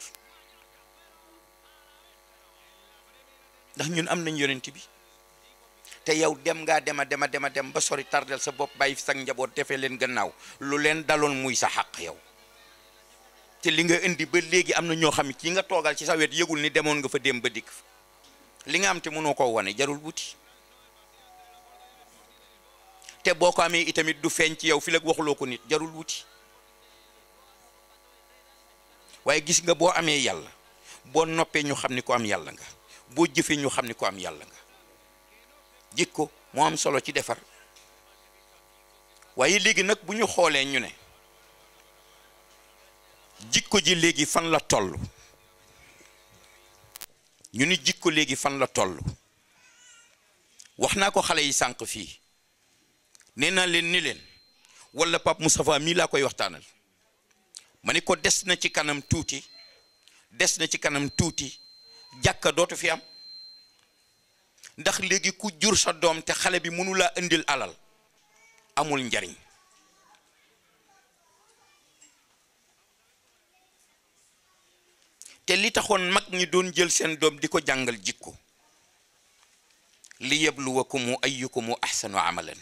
ndax ñun am nañ yonent bi te yow dem ngaa dema dema dema dem ba sori tardel sa bopp bàyyi fi sa njaboot defee leen gannaaw lu leen daloon muy sa xàq yow te li nga indi ba léegi am na ñoo xam ne ci nga toogal ci sa wet yëgul ni demoon nga fa dem ba dikk li nga am te mënoo koo wane jarul wuti te boo ko amee itamit du feeñ ci yow fi la waxuloo ko nit jarul wuti waaye gis nga boo amee yàlla boo noppee ñu xam ni ko am yàlla nga boo jëfee ñu xam ni ko am yàlla nga jikko moo am solo ci defar waaye léegi nag bu ñu xoolee ñu ne jikko ji léegi fan la toll ñu ni jikko léegi fan la toll wax naa ko xale yi sànq fii nee naa leen ni leen wala Pape Moustapha mii laa koy waxtaanal ma ni ko des na ci kanam tuuti des na ci kanam tuuti jàkka dootu fi am ndax léegi ku jur sa doom te xale bi mënu laa indil alal amul njariñ te li taxoon mag ñi doon jël seen doom di ko jàngal jikko li yabluwakumu ayyukumu ahsanu amalan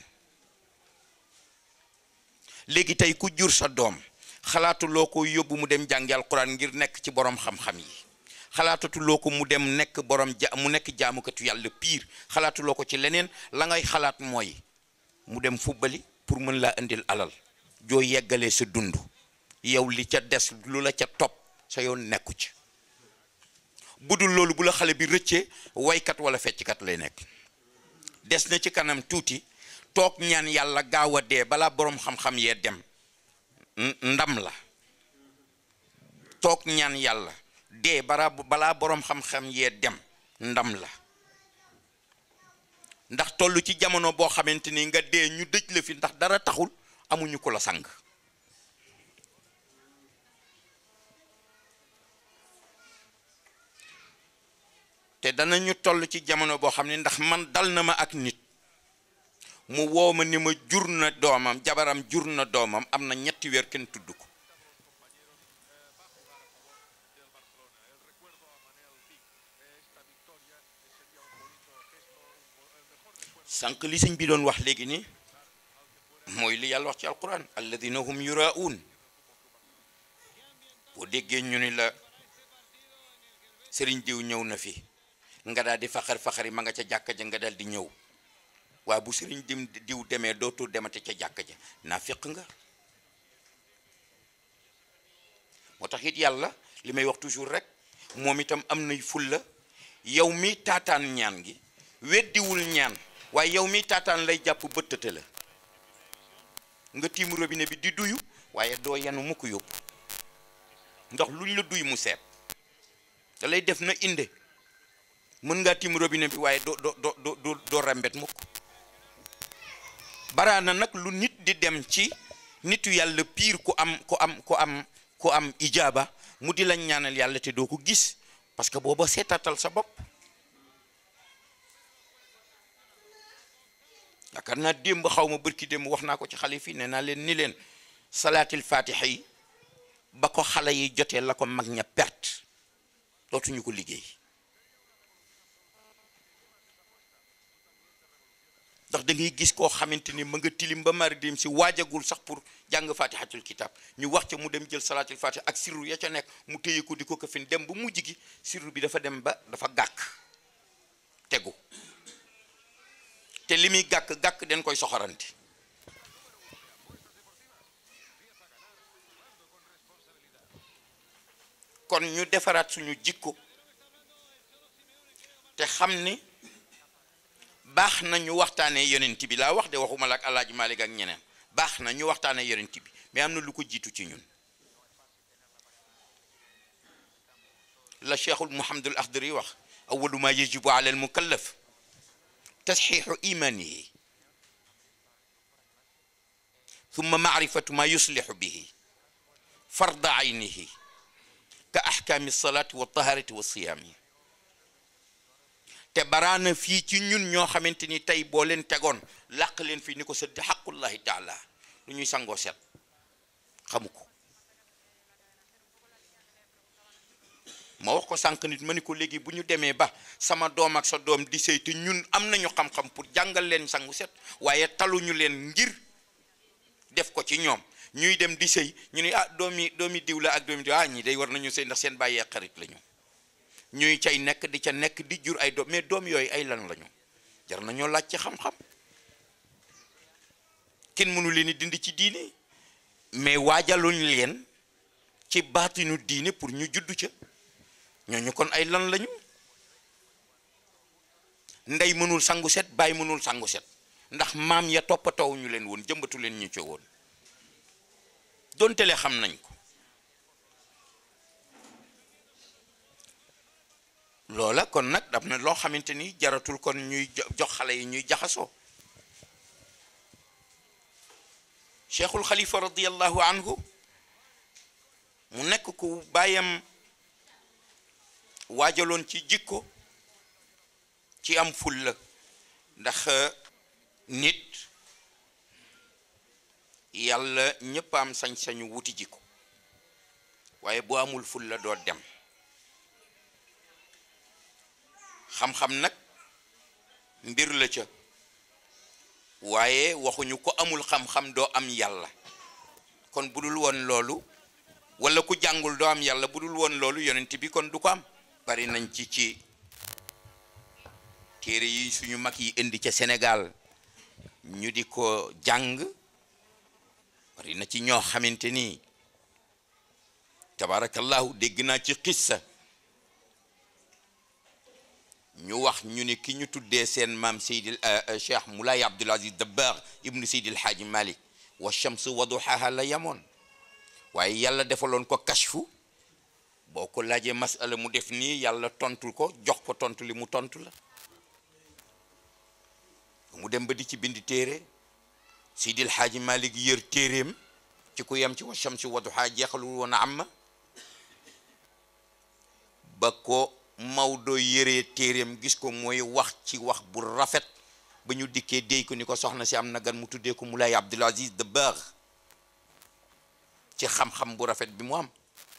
léegi tey ku jur sa doom xalaatuloo ko yóbbu mu dem jàngi alquran ngir nekk ci borom xam-xam yi xalaatatuloo ko mu dem nekk borom ja mu nekk jaamukatu yàlla piir xalaatuloo ko ci leneen la ngay xalaat mooy mu dem fubbali pour mën laa indil alal joo yeggalee sa dund yow li ca des lu la ca topp sa yoon nekku ci bu dul loolu bu la xale bi rëccee waykat wala fecckat lay nekk des na ci kanam tuuti toog ñaan yàlla gaaw a dee balaa boroom xam-xam yee dem ndam la toog ñaan yàlla dee bara balaa boroom xam-xam yee dem ndam la ndax toll ci jamono boo xamante ni nga dee ñu dëj la fi ndax dara taxul amuñu ko la sang te danañu toll ci jamono boo xam ne ndax man dal na ma ak nit mu woo ma ni ma jur na doomam jabaram jur na doomam am na ñetti weer kenn tudd ko sànq li sëñ bi doon wax léegi ni mooy li yàlla wax ci alquran alladina hum yuraun boo déggee ñu ni la sëriñ diw ñëw na fi nga daal di faxar faxari ma nga ca jàkka ja nga daal di ñëw waaye bu sëriñ dim diw demee dootul demate ca jàkka ja naa féq nga moo tax it yàlla li may wax toujours rek moom itam am nay fulla yow mi taataan ñaan gi weddiwul ñaan waaye yow mi taataan lay jàpp bëttate la nga tiim robinet bi di duyu waaye doo yanu mu ko yóbbu ndax luñ la duy mu seet da lay def na inde mën ngaa tiim robinet bi waaye doo doo doo doo doo rembet mukk baraana nag lu nit di dem ci nitu yàlla piir ku am ku am ku am ku am ijaaba mu di la ñaanal yàlla te doo ko gis parce que booba seetatal sa bopp yaakaar naa démb xaw ma bërki démb wax naa ko ci xale fii nee naa leen ni leen salaatil fatiha yi ba ko xale yi jotee la ko mag ña perte dootuñu ko liggéey ndax da ngay gis koo xamante ni ma nga tilim ba mari dem si waajagul sax pour jàng fatihatul kitab ñu wax ca mu dem jël salaatil fatiha ak sirru ya ca nekk mu téye ko di ko kafin dem ba mujj gi sirru bi dafa dem ba dafa gàkk tegu te li muy gàkk gàkk den koy soxoranti kon ñu defaraat suñu jikko te xam ni baax na ñu waxtaanee yonent bi laa wax de waxuma la ak alaaji Malik ak ñeneen baax na ñu waxtaanee yonent bi mais am na lu ko jiitu ci ñun la cheikhul Muhammadul Akhdari wax awalu ma yajibu ala al mukallaf tasxiixu imaanihi thumma maarifatu ma yuslixu bihi farda aynihi ka axkaami salaati wa taharati wa siyaami te baraana fii ci ñun ñoo xamante ni tey boo leen tegoon làq leen fii ni ko sëdd xaqullahi taala lu ñuy sangoo set xamu ko ma wax ko sànq nit ma ni ko léegi bu ñu demee ba sama doom ak sa doom di sëy te ñun am nañu xam-xam pour jàngal leen sangu set waaye taluñu leen ngir def ko ci ñoom ñuy dem di sëy ñu ni ah doomi doomi diw la ak doomi diw ah ñi day war nañu sëy ndax seen bàyyee xarit lañu ñuy cay nekk di ca nekk di jur ay doom mais doom yooyu ay lan lañu jar nañoo laaj ci xam-xam kenn mënu leen di dindi ci diine mais waajaluñ leen ci baatinu diine pour ñu juddu ca ñooñu kon ay lan lañu ndey mënul sangu set baay mënul sangu set ndax maam ya toppatoo ñu leen woon jëmbatu leen ñu ca woon donte le xam nañ ko loola kon nag daf na loo xamante ni jaratul kon ñuy jox xale yi ñuy jaxasoo cheikhul xalifa radiallahu anhu mu nekk ku bàyyam waajaloon ci jikko ci am fulla ndax nit yàlla ñëpp am sañ-sañu wuti jikko waaye boo amul fulla doo dem xam-xam nag mbir la ca waaye waxuñu ko amul xam-xam doo am yàlla kon bu dul woon loolu wala ku jàngul doo am yàlla bu dul woon loolu yonent bi kon du ko am bari nañ ci ci téere yi suñu mag yi indi ca Sénégal ñu di ko jàng bari na ci ñoo xamante ni tabarakallahu dégg naa ci xissa ñu wax ñu ni ki ñu tuddee seen maam Seydil Cheikh Moulay Abdoul Aziz Dabakh ibnu Seydil Haaji Malik wa shamsu wa duhaha la yamoon waaye yàlla defaloon ko kashfu boo ko laajee masala mu def nii yàlla tontul ko jox ko tontu li mu tontu la mu dem ba di ci bind téere Seydil Haaji Malik yër téeréem ci ku yem ci wa shamsi wa duhaa jeexalul woon amma ba ko Maodo yëree téeréem gis ko mooy wax ci wax bu rafet ba ñu dikkee déy ko ni ko soxna si am na gan mu tuddee ko Moulay Abdoul Aziz Dabakh ci xam-xam bu rafet bi mu am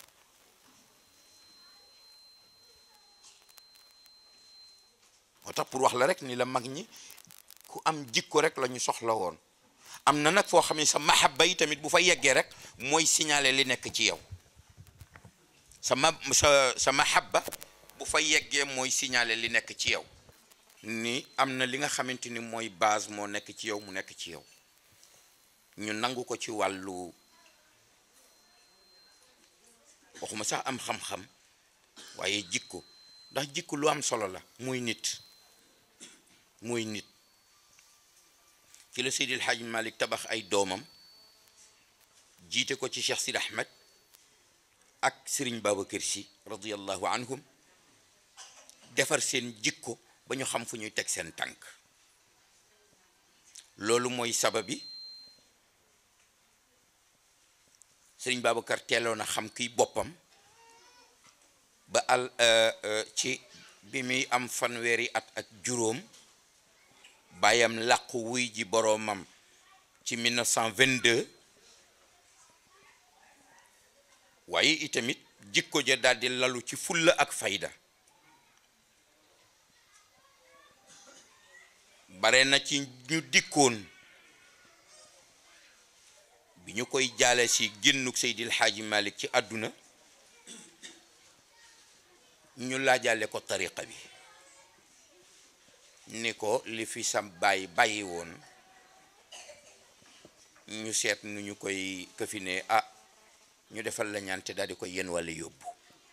moo tax pour wax la rek ni la mag ñi ku am jikko rek la ñu soxla woon am na nag foo xam ne sa mahabba yi tamit bu fa yeggee rek mooy signaler li nekk ci yow sa ma sa sa mahabba bu fa yeggee mooy signaler li nekk ci yow ni am na li nga xamante ni mooy base moo nekk ci yow mu nekk ci yow ñu nangu ko ci wàllu waxuma sax am xam-xam waaye jikko ndax jikko lu am solo la muy nit muy nit ci la Seydil Hadj Malick tabax ay doomam jiite ko ci Cheikh Sidi Ahmed ak Serigne Babacar Sy radiyallahu anhum defar seen jikko ba ñu xam fu ñuy teg seen tànk loolu mooy sababi Serigne Babacar teeloon a xam kiy boppam ba al ci bi muy am fanweeri at ak juróom bàyyam làqu wuy ji boroomam ci 1922 waaye itamit jikko ja daldi lalu ci fulla ak fayda bare na ci ñu dikkoon bi ñu koy jaale si génnuk Seydil Xaaji Malik ci àdduna ñu laajale ko tariqa bi ni ko li fi sam bàyyi bàyyi woon ñu seet nu ñu koy këfine ah ñu defal la ñaan te daal di koy yenn walla yóbbu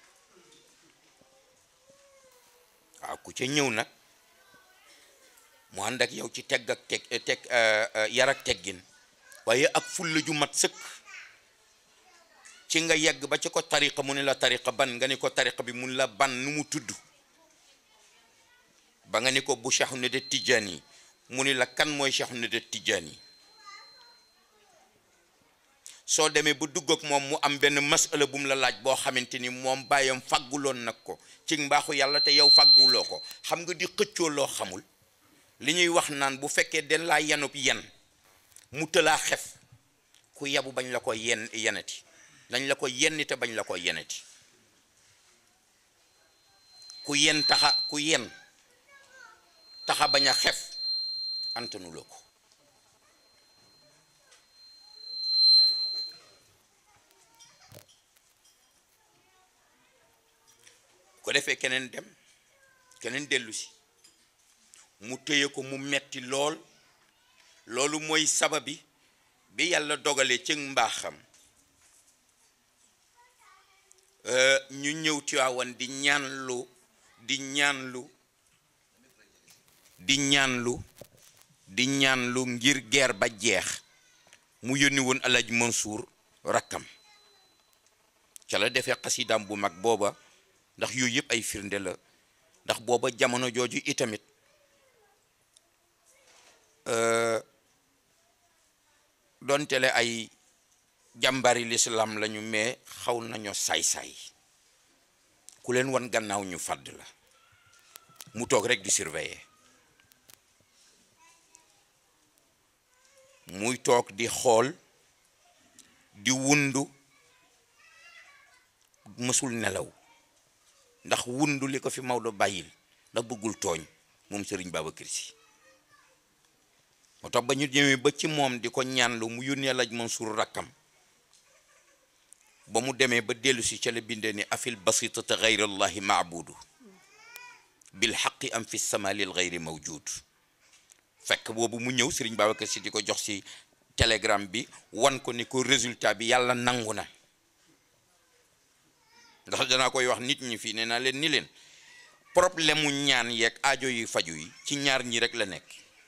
waaw ku ca ñëw nag mu ànd ak yow ci tegg ak teg teg yar ak teggin waaye ak fulla ju mat sëkk ci nga yegg ba ci ko tariqa mu ne la tariqa ban nga ni ko tariqa bi mun la ban nu mu tudd ba nga ni ko bu Cheikh Ahmed Tidiane mu ni la kan mooy Cheikh Ahmed Tidiane soo demee ba dugg ak moom mu am benn masala bu mu la laaj boo xamante ni moom bàyyam fàgguloon nag ko ci mbaaxu yàlla te yow fàgguloo ko xam nga di xëccoo loo xamul li ñuy wax naan bu fekkee den laa yenub yen mu tëlaa xef ku yabu bañ la ko yen yeneti dañ la ko yenni te bañ la ko yeneti ku yen taxa ku yen taxa bañ a xef antanuloo ko ko defee keneen dem keneen dellu si mu téye ko mu metti lool loolu mooy sababi bi yàlla dogale ci mbaaxam ñu ñëw Tiwaawan di ñaanlu di ñaanlu di ñaanlu di ñaanlu ngir guerre ba jeex mu yónni woon Alaaji Mansour rakkam ca la defee xasidaam bu mag booba ndax yooyu yëpp ay firnde la ndax booba jamono jooju itamit donte le ay jàmbari lislaam lañu mais xaw nañoo saay-saay ku leen wan gannaaw ñu fàdd la mu toog rek di surveiller muy toog di xool di wundu mësul nelaw ndax wundu li ko fi Maodo bàyyil ndax bëggul tooñ moom Serigne Babacar Sy moo tax ba ñu ñëwee ba ci moom di ko ñaanlu mu yónnee laj Mansour rakkam ba mu demee ba dellu si ca la bindee ni afil basitata gayra allahi maabudu bil xaqi am fi sama lil gayri mawjud fekk boobu mu ñëw Serigne Babacar Sy di ko jox si télégramme bi wan ko ni ko résultat bi yàlla nangu na ndax danaa koy wax nit ñi fii nee naa leen ni leen problème mu ñaan yeeg aajo yi faju yi ci ñaar ñi rek la nekk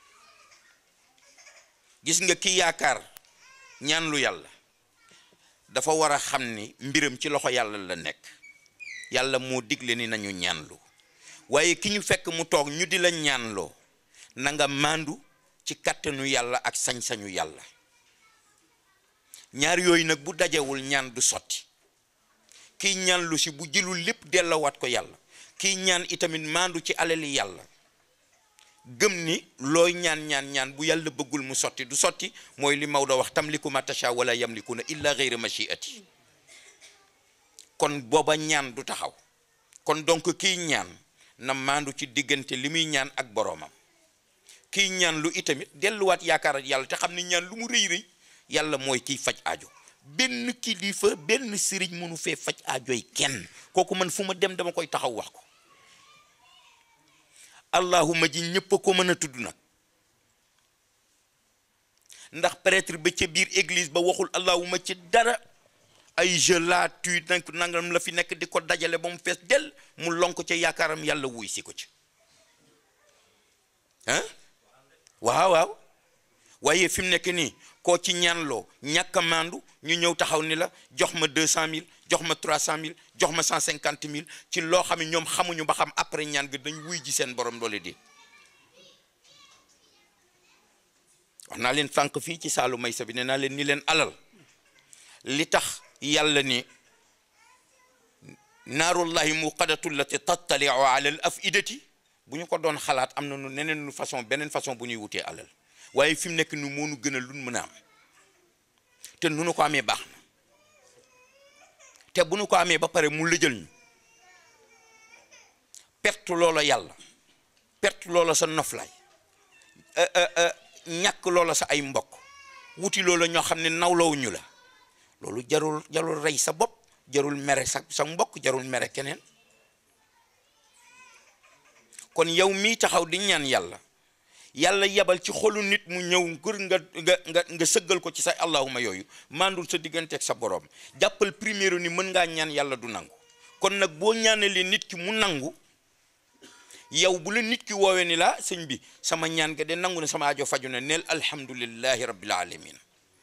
gis nga ki yaakaar ñaan lu yàlla dafa war a xam ni mbiram ci loxo yàlla la nekk yàlla moo digle ni nañu ñaanlu waaye ki ñu fekk mu toog ñu di la ñaanloo na nga màndu ci kàttanu yàlla ak sañ-sañu yàlla ñaar yooyu nag bu dajewul ñaan du sotti kiy ñaan lu si bu jëlul lépp delloowaat ko yàlla kiy ñaan itamit maandu ci alali yàlla gëm ni looy ñaan ñaan ñaan bu yàlla bëggul mu sotti du sotti mooy li Maodo wax tamliku ma tasha wala yamlikuna illa ghayra machiati kon booba ñaan du taxaw kon donc kiy ñaan na maandu ci diggante li muy ñaan ak boroomam kiy ñaan lu itamit delluwaat yaakaar ak yàlla te xam ni ñaan lu mu rëy rëy yàlla mooy kiy faj aajo benn kilifa benn sëriñ mënu fee faj aajoy kenn kooku man fu ma dem dama koy taxaw wax ko allahuma ji ñëpp a ko mën a tudd nag ndax prêtre ba ca biir église ba waxul allahuma ci dara ay je la tu nag nangam la fi nekk di ko dajale ba mu fees del mu lonk ca yaakaaram yàlla wuy si ko ci ah waaw waaw waaye fi mu nekk nii koo ci ñaanloo ñàkk a maandu ñu ñëw taxaw ni la jox ma deux cent mille jox ma trois cent mille jox ma cent cinquante mille ci loo xam ne ñoom xamuñu ba xam après ñaan ga dañ wuy ji seen borom doole di wax naa leen fànq fii ci saalu maysa bi nee naa leen ni leen alal li tax yàlla ni naarullahi muqadatu lati tattaliu ala al afidati bu ñu ko doon xalaat am na nu neneen nu façon beneen façon bu ñuy wutee alal waaye fi mu nekk nu moonu gën a lun mën a am te nu nu ko amee baax na te bu nu ko amee ba pare mu lëjal ñu perte loola yàlla perte loola sa noflaay ñàkk loola sa ay mbokk wuti loola ñoo xam ne nawlawuñu la loolu jarul jarul rey sa bopp jarul mere sa sa mbokk jarul mere keneen kon yow mii taxaw di ñaan yàlla yàlla yebal ci xolu nit mu ñëw ngir nga nga nga nga sëggal ko ci sa allahuma yooyu mandul sa digganteeg sa borom jàppal première ni mën ngaa ñaan yàlla du nangu kon nag boo ñaanalee nit ki mu nangu yow bu la nit ki woowee ni la sëñ bi sama ñaan ga de nangu ne sama ajo faju na neel alhamdulillahi rabbil alamin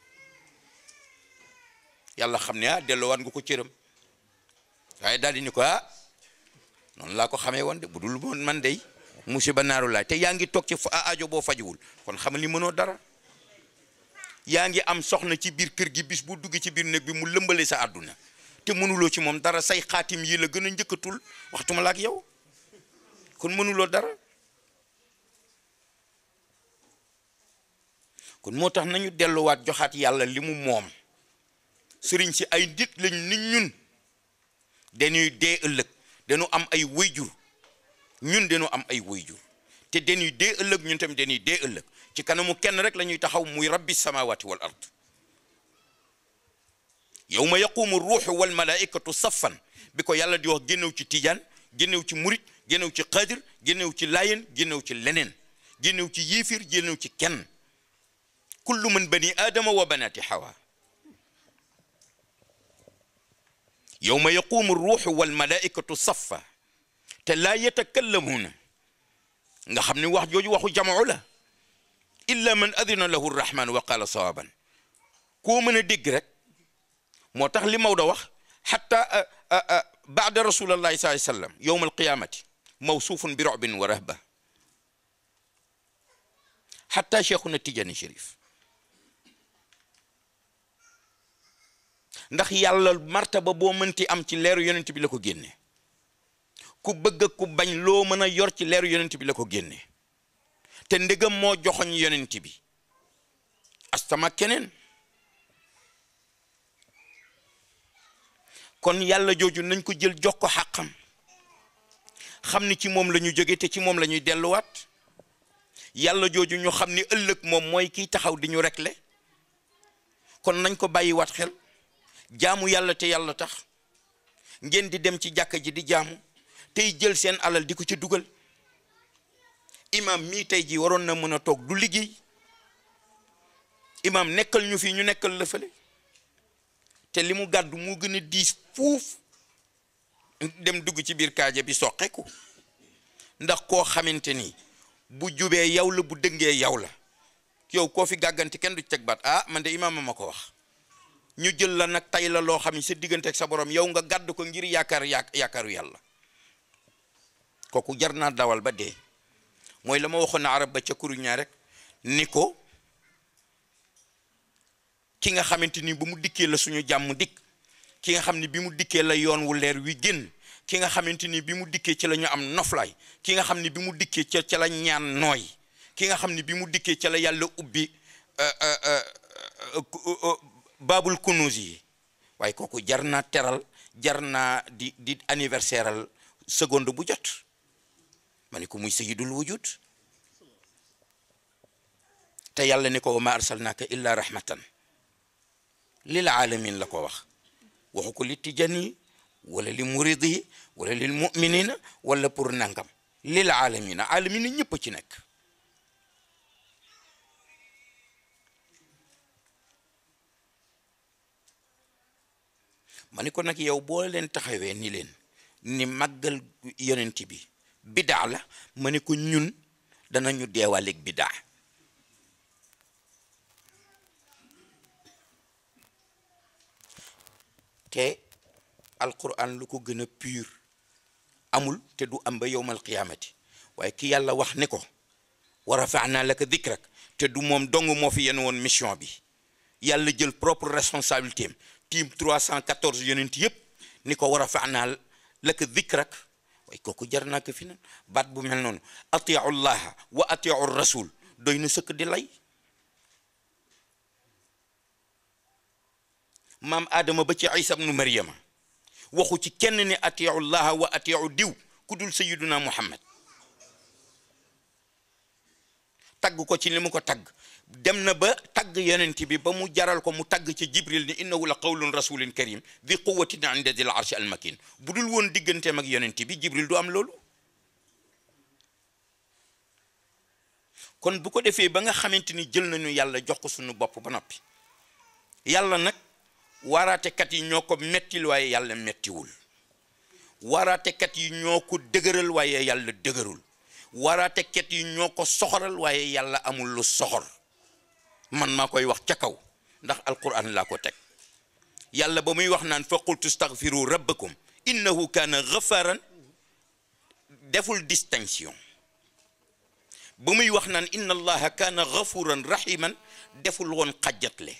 yàlla xam ne ah delloowaat nga ko cëram waaye daal di ni ko ah noonu laa ko xamee woon de bu dul moon man dey musiba naaru laay te yaa ngi toog ci aajo boo fajuwul kon xamal ni mënoo dara yaa ngi am soxna ci biir kër gi bis bu dugg ci biir néeg bi mu lëmbale sa àdduna te mënuloo ci moom dara say xaatim yi la gën a njëkkatul waxtuma la ak yow kon mënuloo dara kon moo tax nañu delluwaat joxaat yàlla li mu moom sëriñ si ay nit lañ nit ñun dañuy dee ëllëg dañu am ay wayjur ñun dañu am ay wayjur te dañuy dee ëllëg ñun tamit dañuy dee ëllëg ci kanamu kenn rek la ñuy taxaw muy rabbi samawati wal ard yawma yaqumu ruuxu wal malaikatu saffan bi ko yàlla di wax génnew ci tijaan génnew ci murit génnew ci xaadir génnew ci layen génnew ci leneen génnew ci yiifir génnew ci kenn kullu man bani aadama wa banati hawa yawma yaqumu ruuxu wal malaikatu saffa te laa yatakallamuuna nga xam ne wax jooju waxu jamoo la illa man adina lahu rrahman wa qala sawaban koo mën a dégg rek moo tax li Maodo wax xatta baada rasulallahi sallallahu alayhi wasallam yowma alqiyamati mawsuufun bi robin wa rahba xatta cheikhuna Tijani Chérif ndax yàlla martaba boo mënti am ci leeru yonent bi la ko génne ku bëgg ku bañ loo mën a yor ci leeru yonent bi la ko génne te ndegam moo joxoñ yonent bi astama keneen kon yàlla jooju nañ ko jël jox ko xàqam xam ni ci moom la ñu jóge te ci moom la ñuy delluwaat yàlla jooju ñu xam ni ëllëg moom mooy kiy taxaw di ñu rekle kon nañ ko bàyyiwaat xel jaamu yàlla te yàlla tax ngeen di dem ci jàkka ji di jaamu tey jël seen alal di ko ci dugal imam mii tey ji waroon na mën a toog du liggéey imam nekkal ñu fii ñu nekkal la fële te li mu gàddu moo gën a diis fuuf dem dugg ci biir kaaja bi soqeku ndax koo xamante ni bu jubee yow la bu dëngee yow la yow koo fi gàgganti kenn du teg baat ah man de imaam ma ko wax ñu jël la nag tay la loo xam ne sa diggante ak sa borom yow nga gàdd ko ngir yaakaar yaakaaru yàlla kooku jar naa dawal ba dee mooy la ma waxoon na arab ba ca kuruñaa rek ni ko ki nga xamante ni ba mu dikkee la suñu jàmm dikk ki nga xam ne bi mu dikkee la yoon wu leer wi génn ki nga xamante ni bi mu dikkee ci la ñu am noflaay ki nga xam ne bi mu dikkee ca ca la ñaan nooy ki nga xam ne bi mu dikkee ca la yàlla ubbi baabul kunuus yi waaye kooku jar naa teral jar naa di di anniversaire al seconde bu jot ma ne ko muy sayyidul wujud te yàlla ne ko wa ma arsalnaaka illa rahmatan lil alamin la ko wax waxu ko li tijani wala li muridi wala lil muminina wala pour nangam lil alamina alamina ñëpp ci nekk ma ni ko nag yow boo leen taxawee ni leen ni màggal yonent bi bidaa la ma ni ko ñun danañu deewaaleeg bidaa te alquran lu ko gën a pur amul te du am ba yowmal qiyaamati waaye ki yàlla wax ni ko wa rafaana laka dikrak te du moom dong moo fi yenn woon mission bi yàlla jël propre responsabilité am tiim 314 yonent yëpp ni ko wa rafaana laka dikrak waaye kooku jar naa ko fi nan baat bu mel noonu atiu llaha wa atiu rasul doy na sëkk di lay maam Adama ba ci Isa ibnu Maryama waxu ci kenn ni atiu llaha wa atiu diw ku dul sayiduna Muhammad tagg ko ci li mu ko tagg dem na ba tagg yonent bi ba mu jaral ko mu tagg ci Jibril ni innahu la qawlun rasulin karim di quwatin inda dil arshi al makin bu dul woon digganteem ak yonent bi Jibril du am loolu kon bu ko defee ba nga xamante ni jël nañu yàlla jox ko suñu bopp ba noppi yàlla nag waaraatekat yi ñoo ko mettil waaye yàlla mettiwul waaraatekat yi ñoo ko dëgëral waaye yàlla dëgërul waaraatekat yi ñoo ko soxoral waaye yàlla amul lu soxor man maa koy wax ca kaw ndax alquran laa ko teg yàlla ba muy wax naan fa qultu staghfiru rabbakum innahu kaana ghafaran deful distinction ba muy wax naan inna allaha kaana ghafuran rahiman deful woon xajjatle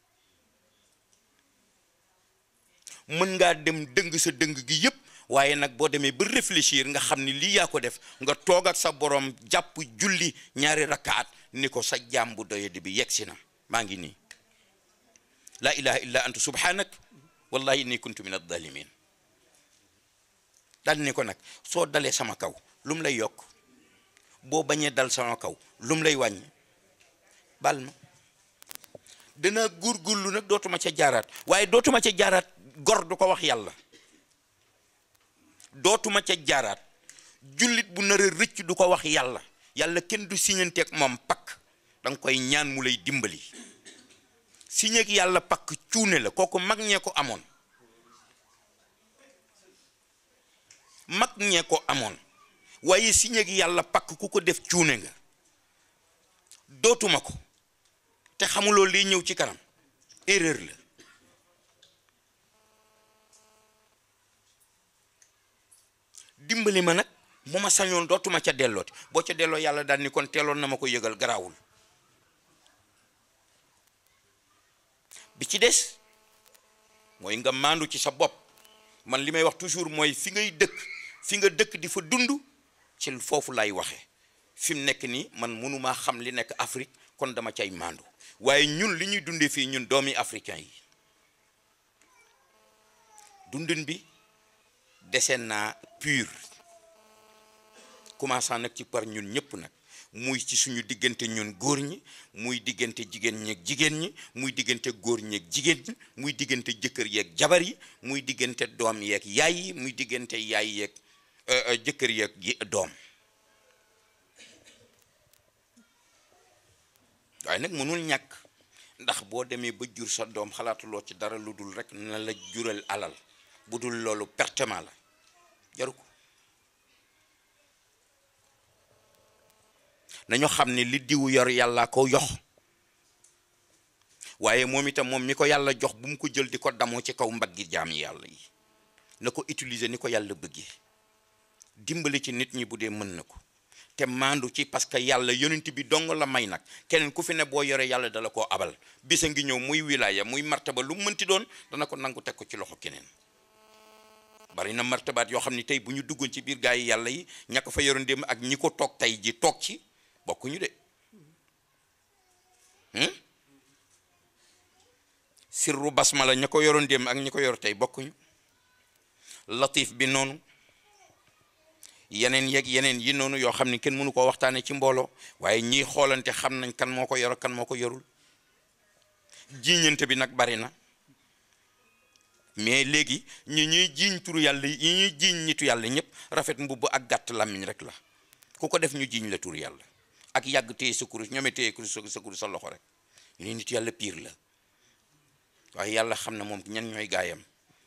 mën ngaa dem dëng sa dëng gi yépp waaye nag boo demee ba réfléchir nga xam ni lii yaa ko def nga toog ak sa borom jàpp julli ñaari rakkaat ni ko sa jaam bu doyadi bi yegsi na maa ngi nii laa ilaha illa anta subhanak wallahi inni kuntu min adh-dhalimin daal ni ko nag soo dalee sama kaw lu mu lay yokk boo bañee dal sama kaw lu mu lay wàññi bal ma dana góorgóorlu nag dootuma ca jaaraat waaye dootuma ca jaaraat gor du ko wax yàlla dootuma ca jaaraat jullit bu nar a rëcc du ko wax yàlla yàlla kenn du siñanteeg moom pakk da nga koy ñaan mu lay dimbali siñeeg yàlla pakk cuune la kooku mag ñee ko amoon mag ñee ko amoon waaye siñeeg yàlla pakk ku ko def cuune nga dootuma ko te xamuloo liy ñëw ci kanam erreur la dimbali ma nag bu ma sañoon dootuma ca dellooti boo ca delloo yàlla daal ni kon teeloon na ma ko yëgal garaawul bi ci des mooy nga maandu ci sa bopp man li may wax toujours mooy fi ngay dëkk fi nga dëkk di fa dund ci foofu lay waxee fi mu nekk nii man mënumaa xam li nekk Afrique kon dama cay maandu waaye ñun li ñuy dundee fii ñun doomi africain yi dundin bi deseen naa pur commençant nag ci par ñun ñëpp nag muy ci suñu diggante ñun góor ñi muy diggante jigéen ñi ak jigéen ñi muy diggante góor ñi ak jigéen ñi muy diggante jëkkër yeeg jabar yi muy diggante doom yeeg yaay yi muy diggante yaay yeeg jëkkër yeeg doom waaye nag mënul ñàkk ndax boo demee ba jur sa doom xalaatuloo ci dara lu dul rek na la jural alal bu dul loolu pertement la jaru ko nañu xam ne li diwu yor yàlla ko yox waaye moom itam moom mi ko yàlla jox bu mu ko jël di ko damoo ci kaw mbaggi jaam yi yàlla yi na ko utiliser ni ko yàlla bëggee dimbali ci nit ñi bu dee mën na ko te maandu ci parce que yàlla yonent bi dong la may nag keneen ku fi ne boo yoree yàlla dala koo abal bisa ngi ñëw muy wilaya muy martaba lu mu mënti doon dana ko nangu teg ko ci loxo keneen bari na martabaat yoo xam ne tey bu ñu duggoon ci biir gaa yi yàlla yi ña ko fa yoroon démb ak ñi ko toog tey ji toog ci bokkuñu de sirru basmala ña ko yoroon démb ak ñi ko yor tey bokkuñu latif bi noonu yeneen yeeg yeneen yi noonu yoo xam ne kenn mënu koo waxtaane ci mbooloo waaye ñiy xoolante xam nañ kan moo ko yor kan moo ko yorul jiiñante bi nag bari na mais léegi ñi ñuy jiiñ turu yàlla yi ñuy jiiñ nitu yàlla ñëpp rafet mbubb ak gàtt làmmiñ rek la ku ko def ñu jiiñ la turu yàlla ak yàgg téye sa kurus ñoome téye kurus sa kurus sa loxo rek ñu ne nitu yàlla piir la waaye yàlla xam na moom ñan ñooy gaayam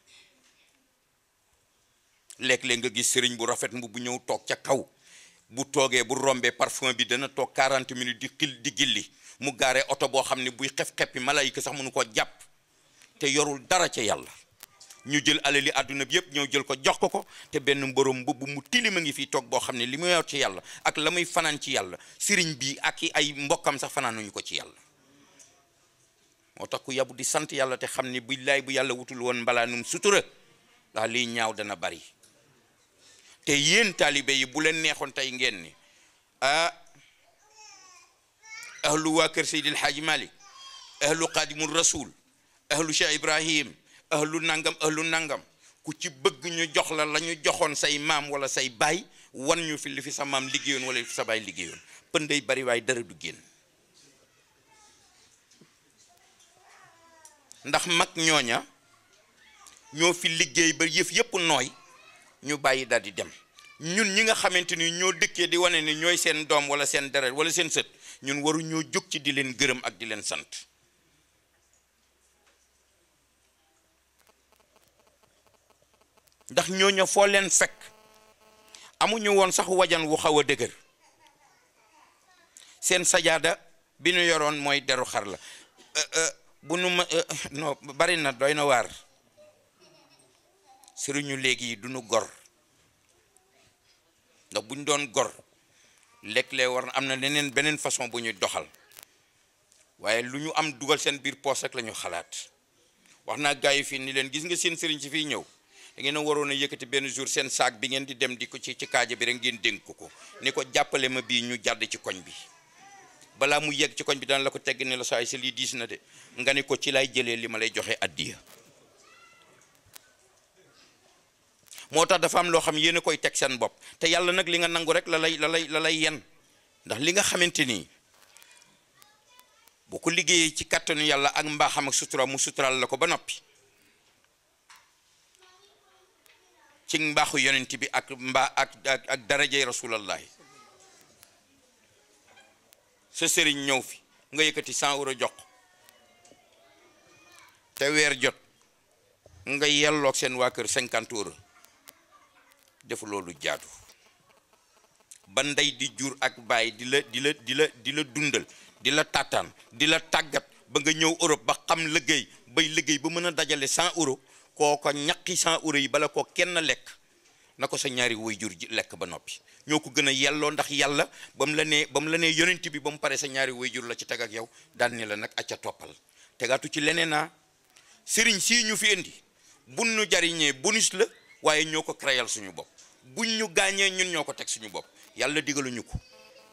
léeg-léeg nga gis sëriñ bu rafet mbubb ñëw toog ca kaw bu toogee bu rombee parfum bi dana toog 40 minutes di xil di gilli mu gaaree oto boo xam ne buy xef-xeppi malayka sax mënu ko jàpp te yorul dara ca yàlla ñu jël alali àdduna bi yëpp ñëw jël ko jox ko ko te benn mborom mbubb mu tilima ngi fii toog boo xam ne li mu yor ci yàlla ak la muy fanaan ci yàlla sëriñ bi ak i ay mbokkam sax fanaanuñu ko ci yàlla moo tax ku yabu di sant yàlla te xam ne billaay bu yàlla wutul woon mbalaanum sutura ndax liy ñaaw dana bari te yéen taalibe yi bu leen neexoon tey ngeen ni ah ahlu waa kër Seydil Hadji Malick ahlu Qadimul Rasul ahlu Cheikh Ibrahim ahlu nangam ahlu nangam ku ci bëgg ñu jox la la ñu joxoon say maam wala say baay wan ñu fi li fi sa maam liggéeyoon wala li fi sa baay liggéeyoon pënday bari waaye dara du génn ndax mag ñooña ñoo fi liggéey ba yëf yëpp nooy ñu bàyyi daal di dem ñun ñi nga xamante ni ñoo dëkkee di wane ni ñooy seen doom wala seen deret wala seen sët ñun waru ñoo jóg ci di leen gërëm ak di leen sant ndax ñooñu foo leen fekk amuñu woon sax wajan wu xaw a dëgër seen sajaada bi ñu yoroon mooy deru xar la bu nu ma non bari na doy na waar sëriñu léegi yi duñu gor ndax bu ñu doon gor léeg-léeg war na am na leneen beneen façon bu ñuy doxal waaye lu ñu am dugal seen biir poos rek la ñu xalaat wax naa gars yi fii ni leen gis nga seen sëriñ si fii ñëw da ngeen a waroon a yëkkati benn jour seen saak bi ngeen di dem di ko ci ci kaaja bi rek ngeen dénk ko ko ni ko jàppale ma bii ñu jàdd ci koñ bi balaa mu yegg ci koñ bi daan la ko tegg ne la saa yi si lii diis na de nga ni ko ci lay jëlee li ma lay joxe addiya moo tax dafa am loo xam yéen a koy teg seen bopp te yàlla nag li nga nangu rek la lay la lay la lay yen ndax li nga xamante ni boo ko liggéeyee ci kàttanu yàlla ak mbaaxam ak sutura mu sutural la ko ba noppi ci mbaaxu yonent bi ak mbaa ak ak ak darajay rasulallahi sa sëriñ ñëw fi nga yëkkati 100 euro jox te weer jot nga yelloog seen waa kër 50 euro def loolu jaadu ba ndey di jur ak baay di la di la di la di la dundal di la tàttaan di la tàggat ba nga ñëw Europe ba xam liggéey bay liggéey ba mën a dajale 100 euro kooko ñaqi 100 euro yi bala ko kenn lekk na ko sa ñaari way jur ji lekk ba noppi ñoo ko gën a yelloo ndax yàlla ba mu la nee ba mu la nee yonent bi ba mu pare sa ñaari way jur la ci teg ak yow daan ne la nag acca toppal tegaatu ci leneen naa sëriñ sii ñu fi indi buñ ñu jariñee bonus la waaye ñoo ko créyal suñu bopp buñ ñu gaañee ñun ñoo ko teg suñu bopp yàlla digaluñu ko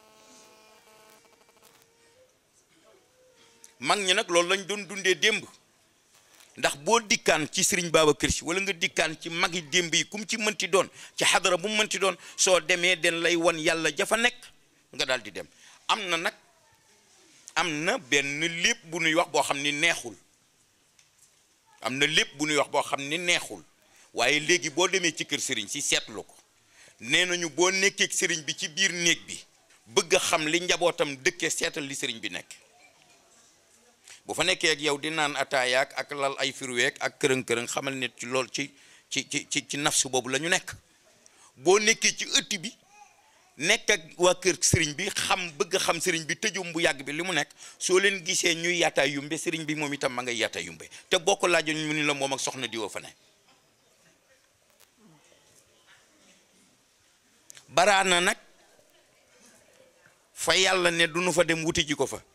mag ñi nag loolu lañ doon dundee démb ndax boo dikkaan ci sëriñ Babacar Si wala nga dikkaan ci magi démb yi kum ci mënti doon ci xadara bu mu mënti doon soo demee den lay wan yàlla jafa nekk nga daal di dem am na nag am na benn lépp bu nuy wax boo xam ni neexul am na lépp bu nuy wax boo xam ni neexul waaye léegi boo demee ci kër sëriñ si seetlu ko nee nañu boo nekkee ak sëriñ bi ci biir néeg bi bëgg a xam li njabootam dëkkee seetal li sëriñ bi nekk bu fa nekkee ak yow di naan ataayaak ak lal ay firweek ak kërëng-kërëng xamal nit ci lool ci ci ci ci ci nafsu boobu la ñu nekk boo nekkee ci ëtt bi nekk ak waa kër sëriñ bi xam bëgg xam sëriñ bi tëjum bu yàgg bi li mu nekk soo leen gisee ñuy yaata yumbe sëriñ bi moom itam ma ngay yaata yumbe te boo ko laajoon mu ni la moom ak soxna diwa fa ne baraana nag fa yàlla ne du nu fa dem wuti ji ko fa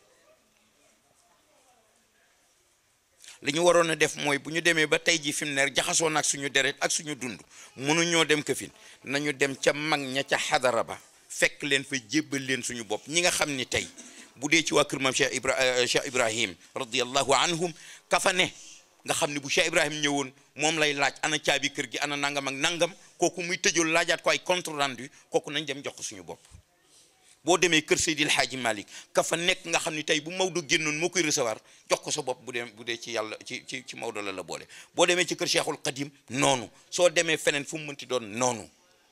li ñu waroon a def mooy bu ñu demee ba tey ji fi mu ne jaxasoo nag suñu deret ak suñu dund mënuñoo dem këfin nañu dem ca mag ña ca xadara ba fekk leen fa jébbal leen suñu bopp ñi nga xam ni tey bu dee ci waa kër maam Cheikh Ibra Cheikh Ibrahim radiyallahu anhum ka fa ne nga xam ne bu Cheikh Ibrahim ñëwoon moom lay laaj ana caabi kër gi ana nangam ak nangam kooku muy tëjul laajaat ko ay compte rendu kooku nañ dem jox ko suñu bopp boo demee kër Seydil Hadji Malick ka fa nekk nga xam ni tey bu Maodo génnoon moo koy recevoir jox ko sa bopp bu dee bu dee ci yàlla ci ci ci Maodo la la boole boo demee ci kër Cheikhul Qadim noonu soo demee feneen fu mu mënti doon noonu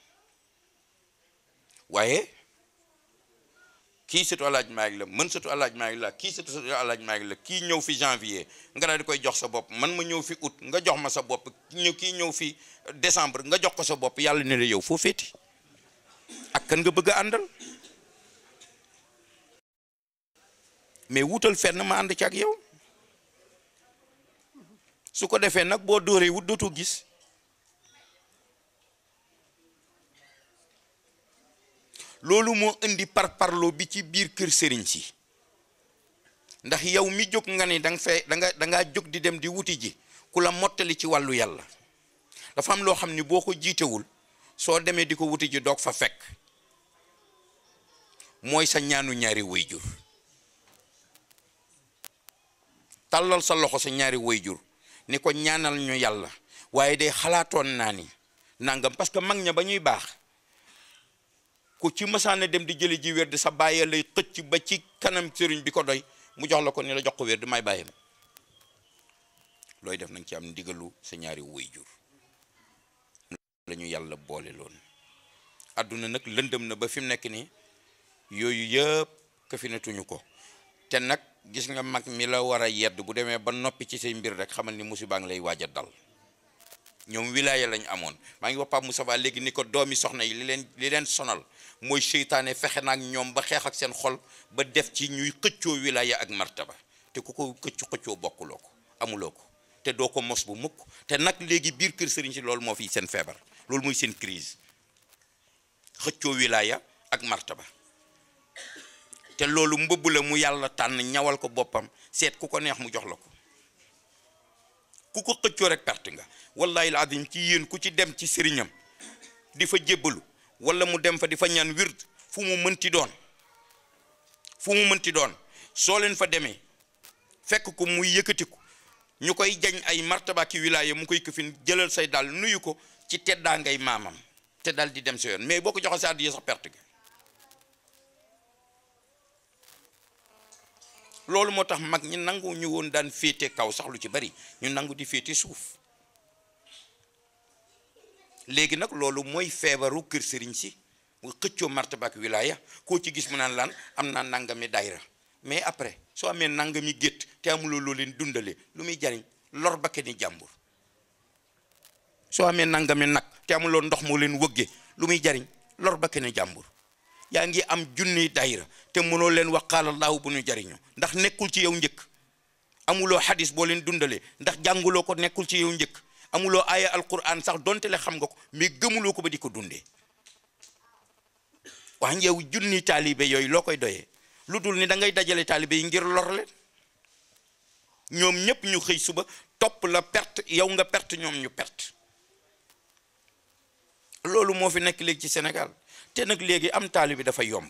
waaye kii sëtu alaaj Malick la man sëtu alaaj Malick la kii sëtu sëtu alaaj Malick la kii ñëw fi janvier nga daal di koy jox sa bopp man ma ñëw fi août nga jox ma sa bopp ñëw kii ñëw fi décembre nga jox ko sa bopp yàlla ne la yow foo féeti ak kan nga bëgg a àndal mais wutal fenn ma ànd ci ak yow su ko defee nag boo dóoree wut dootu gis loolu moo indi par parloo bi ci biir kër sëriñ si ndax yow mi jóg nga ni da nga fee da nga da ngaa jóg di dem di wuti ji ku la mottali ci wàllu yàlla dafa am loo xam ni boo ko jiitewul soo demee di ko wuti ji doog fa fekk mooy sa ñaanu ñaari wayjur tàllal sa loxo sa ñaari wayjur ni ko ñaanal ñu yàlla waaye de xalaatoon naa ni nangam parce que mag ña ba ñuy baax ku ci mësaane dem di jëli ji wér di sa bàyyee lay xëcc ba ci kanam sëriñ bi ko doy mu jox la ko ni la jox ko wér di may bàyyam looy def nañ ci am ndigalu sa ñaari wayjur la ñu yàlla boole loon àdduna nag lëndëm na ba fi mu nekk nii yooyu yëpp kafinatuñu ko te nag gis nga mag mi la war a yedd bu demee ba noppi ci say mbir rek xamal ni musiba ngi lay waaj a dal ñoom wilaaya lañ amoon maa ngi wax Pape Moussa Ba léegi ni ko doomi soxna yi li leen li leen sonal mooy seytaane fexe na ak ñoom ba xeex ak seen xol ba def ci ñuy xëccoo wilaaya ak martaba te ku ko xëccu xëccoo bokkuloo ko amuloo ko te doo ko mos bu mukk te nag léegi biir kër sëriñ si loolu moo fi seen feebar loolu mooy seen crise xëccoo wilaaya ak martaba te loolu mbubb la mu yàlla tànn ñawal ko boppam seet ku ko neex mu jox la ko ku ko xëccoo rek perte nga wallahi alazim ci yéen ku ci dem ci sëriñam di fa jébbalu wala mu dem fa di fa ñaan wird fu mu mënti doon fu mu mënti doon soo leen fa demee fekk ko muy yëkkatiku ñu koy jañ ay martaba ki wilaaya mu koy këfin jëlal say daal nuyu ko ci teddaa ngay maamam te daal di dem sa yoon mais boo ko joxee sa àddiya sax perte nga loolu moo tax mag ñi nangu ñu woon daan féete kaw sax lu ci bari ñu nangu di féete suuf léegi nag loolu mooy feebaru kër sëriñ si mu xëccoo martaba ak wilaaya koo ci gis mu naan laan am naa nangami daayra mais après soo amee nangami gétt te amuloo loo leen dundale lu muy jariñ lor ba kenn jàmbur soo amee nangami nag te amuloo ndox moo leen wëgge lu muy jariñ lor ba kenn jàmbur yaa ngi am junni daayira te mënoo leen wax qaala Allahu bu ñu jariñoo ndax nekkul ci yow njëkk amuloo xadis boo leen dundalee ndax jànguloo ko nekkul ci yow njëkk amuloo aaya alquran sax donte le xam nga ko mais gëmuloo ko ba di ko dundee wax yow junni taalibe yooyu loo koy doyee lu dul ni da ngay dajale taalibe yi ngir lor leen ñoom ñépp ñu xëy suba topp la perte yow nga perte ñoom ñu perte loolu moo fi nekk léegi ci Sénégal te nag léegi am taalibe dafa yomb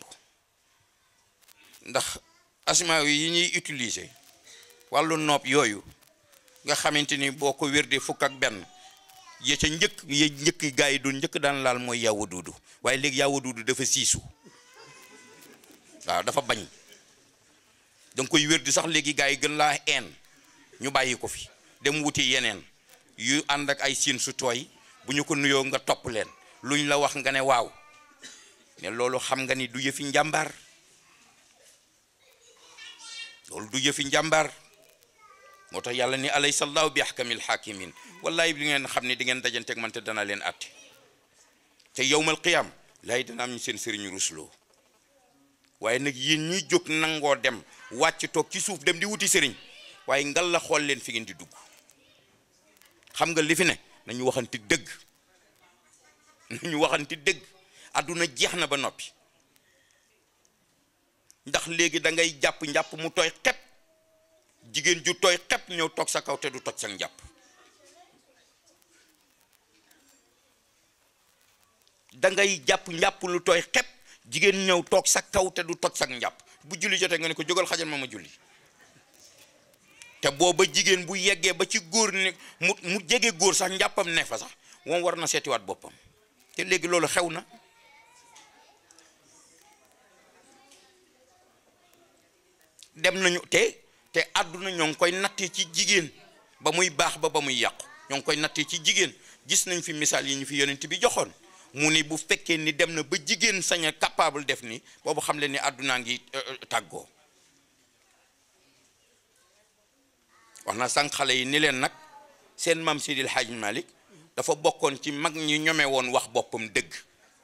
ndax asma yi ñuy utiliser wàllu nopp yooyu nga xamante ni boo ko wérdee fukk ak benn ya ca njëkk ya njëkk gaa yi doon njëkk daan laal mooy yaawa duudu waaye léegi yaawa duudu dafa siisu waaw dafa bañ danga koy wérdi sax léegi gaa yi gën laa een ñu bàyyi ko fi dem wuti yeneen yu ànd ak ay siin su tooy bu ñu ko nuyoo nga topp leen luñ la wax nga ne waaw ne loolu xam nga ni du yëfi njàmbaar loolu du yëfi njàmbaar moo tax yàlla ni alaysa allahu bi ahkamil hakimin wallahi li ngeen xam ne di ngeen dajanteeg man te dana leen atte te yowmal qiyam lay dana am ñu seen sëriñ rusloo waaye nag yéen ñi jóg nangoo dem wàcc toog ci suuf dem di wuti sëriñ waaye ngal la xool leen fi ngeen di dugg xam nga li fi ne nañu waxanti dëgg nañu waxanti dëgg àdduna jeex na ba noppi ndax léegi da ngay jàpp njàpp mu tooy xepp jigéen ju tooy xepp ñëw toog sa kaw te du toj sa njàpp da ngay jàpp njàpp lu tooy xepp jigéen ñëw toog sa kaw te du toj sa njàpp bu julli jotee nga ne ko jógal xajal ma ma julli te booba jigéen bu yeggee ba ci góor ne mu mu jege góor sax njàppam ne fa sax moom war na seetiwaat boppam te léegi loolu xew na dem nañu te te àdduna ñoo ngi koy nattee ci jigéen ba muy baax ba ba muy yàqu ñoo ngi koy nattee ci jigéen gis nañ fi misaal yi ñu fi yonent bi joxoon mu ni bu fekkee ni dem na ba jigéen sañ a capable def ni boobu xam leen ni àddunaa ngi tàggoo wax na sànq xale yi ni leen nag seen maam Sidil Hadj Malick dafa bokkoon ci mag ñi ñome woon wax boppam dëgg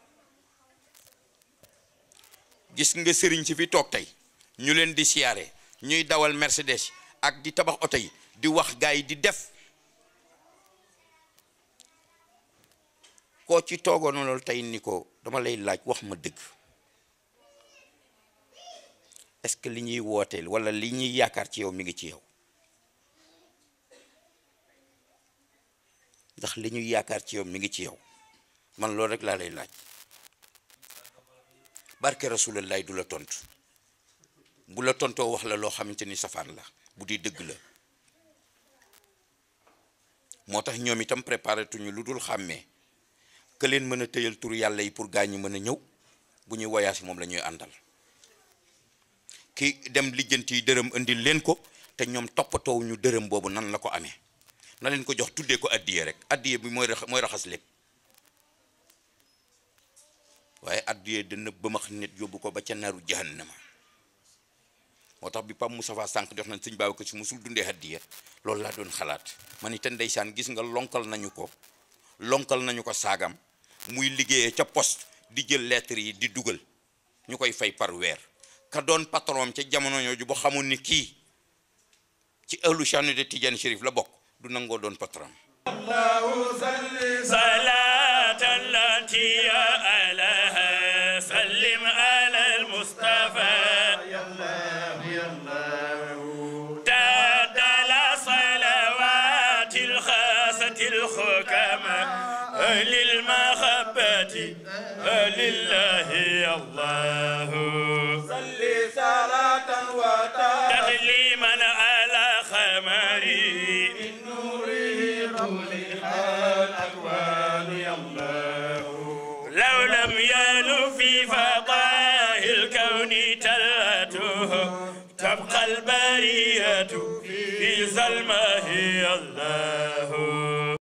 gis nga sëriñ si fi toog tey ñu leen di siyaare ñuy dawal Mercedes ak di tabax oto yi di wax gaa yi di def koo ci toogoon loolu tey ni ko dama lay laaj wax ma dëgg est-ce que li ñuy wooteel walla li ñuy yaakaar ci yow mi ngi ci yow ndax li ñuy yaakaar ci yow mi ngi ci yow man loolu rek laa lay laaj barke rasulallah du la tontu bu la tontoo wax la loo xamante ni safaan la bu di dëgg la moo tax ñoom itam préparé tuñu lu dul xàmmee que leen mën a tëyal tur yàlla yi pour gaa ñi mën a ñëw bu ñuy voyage moom la ñuy àndal ki dem lijjanti yi dërëm indil leen ko te ñoom toppatoowu ñu dërëm boobu nan la ko amee na leen ko jox tuddee ko addiye rek addiye bi mooy mooy raxas lépp waaye addiye dana bëmax nit yóbbu ko ba ca naru jahannama moo tax bi Pape Moustapha sànq def nañ sëñ Babacar Si musul dundee addiye loolu laa doon xalaat man itam ndeysaan gis nga lonkal nañu ko lonkal nañu ko saagam muy liggéeyee ca poste di jël lettre yi di dugal ñu koy fay par weer ka doon patron ca jamono ñooju ba xamul ni kii ci ëllu chanu de Tidiane Chérif la bokk du nangoo doon patron صلاة التي ألها سلم على المصطفى تعدل صلوات الخاصة الحكماء أهل المحبة لله الله صلي صلاة وتسليما تسليما على خمري الأكوان يا الله لو لم يلو في فضاء الكون تلته تبقى البرية في ظلمه الله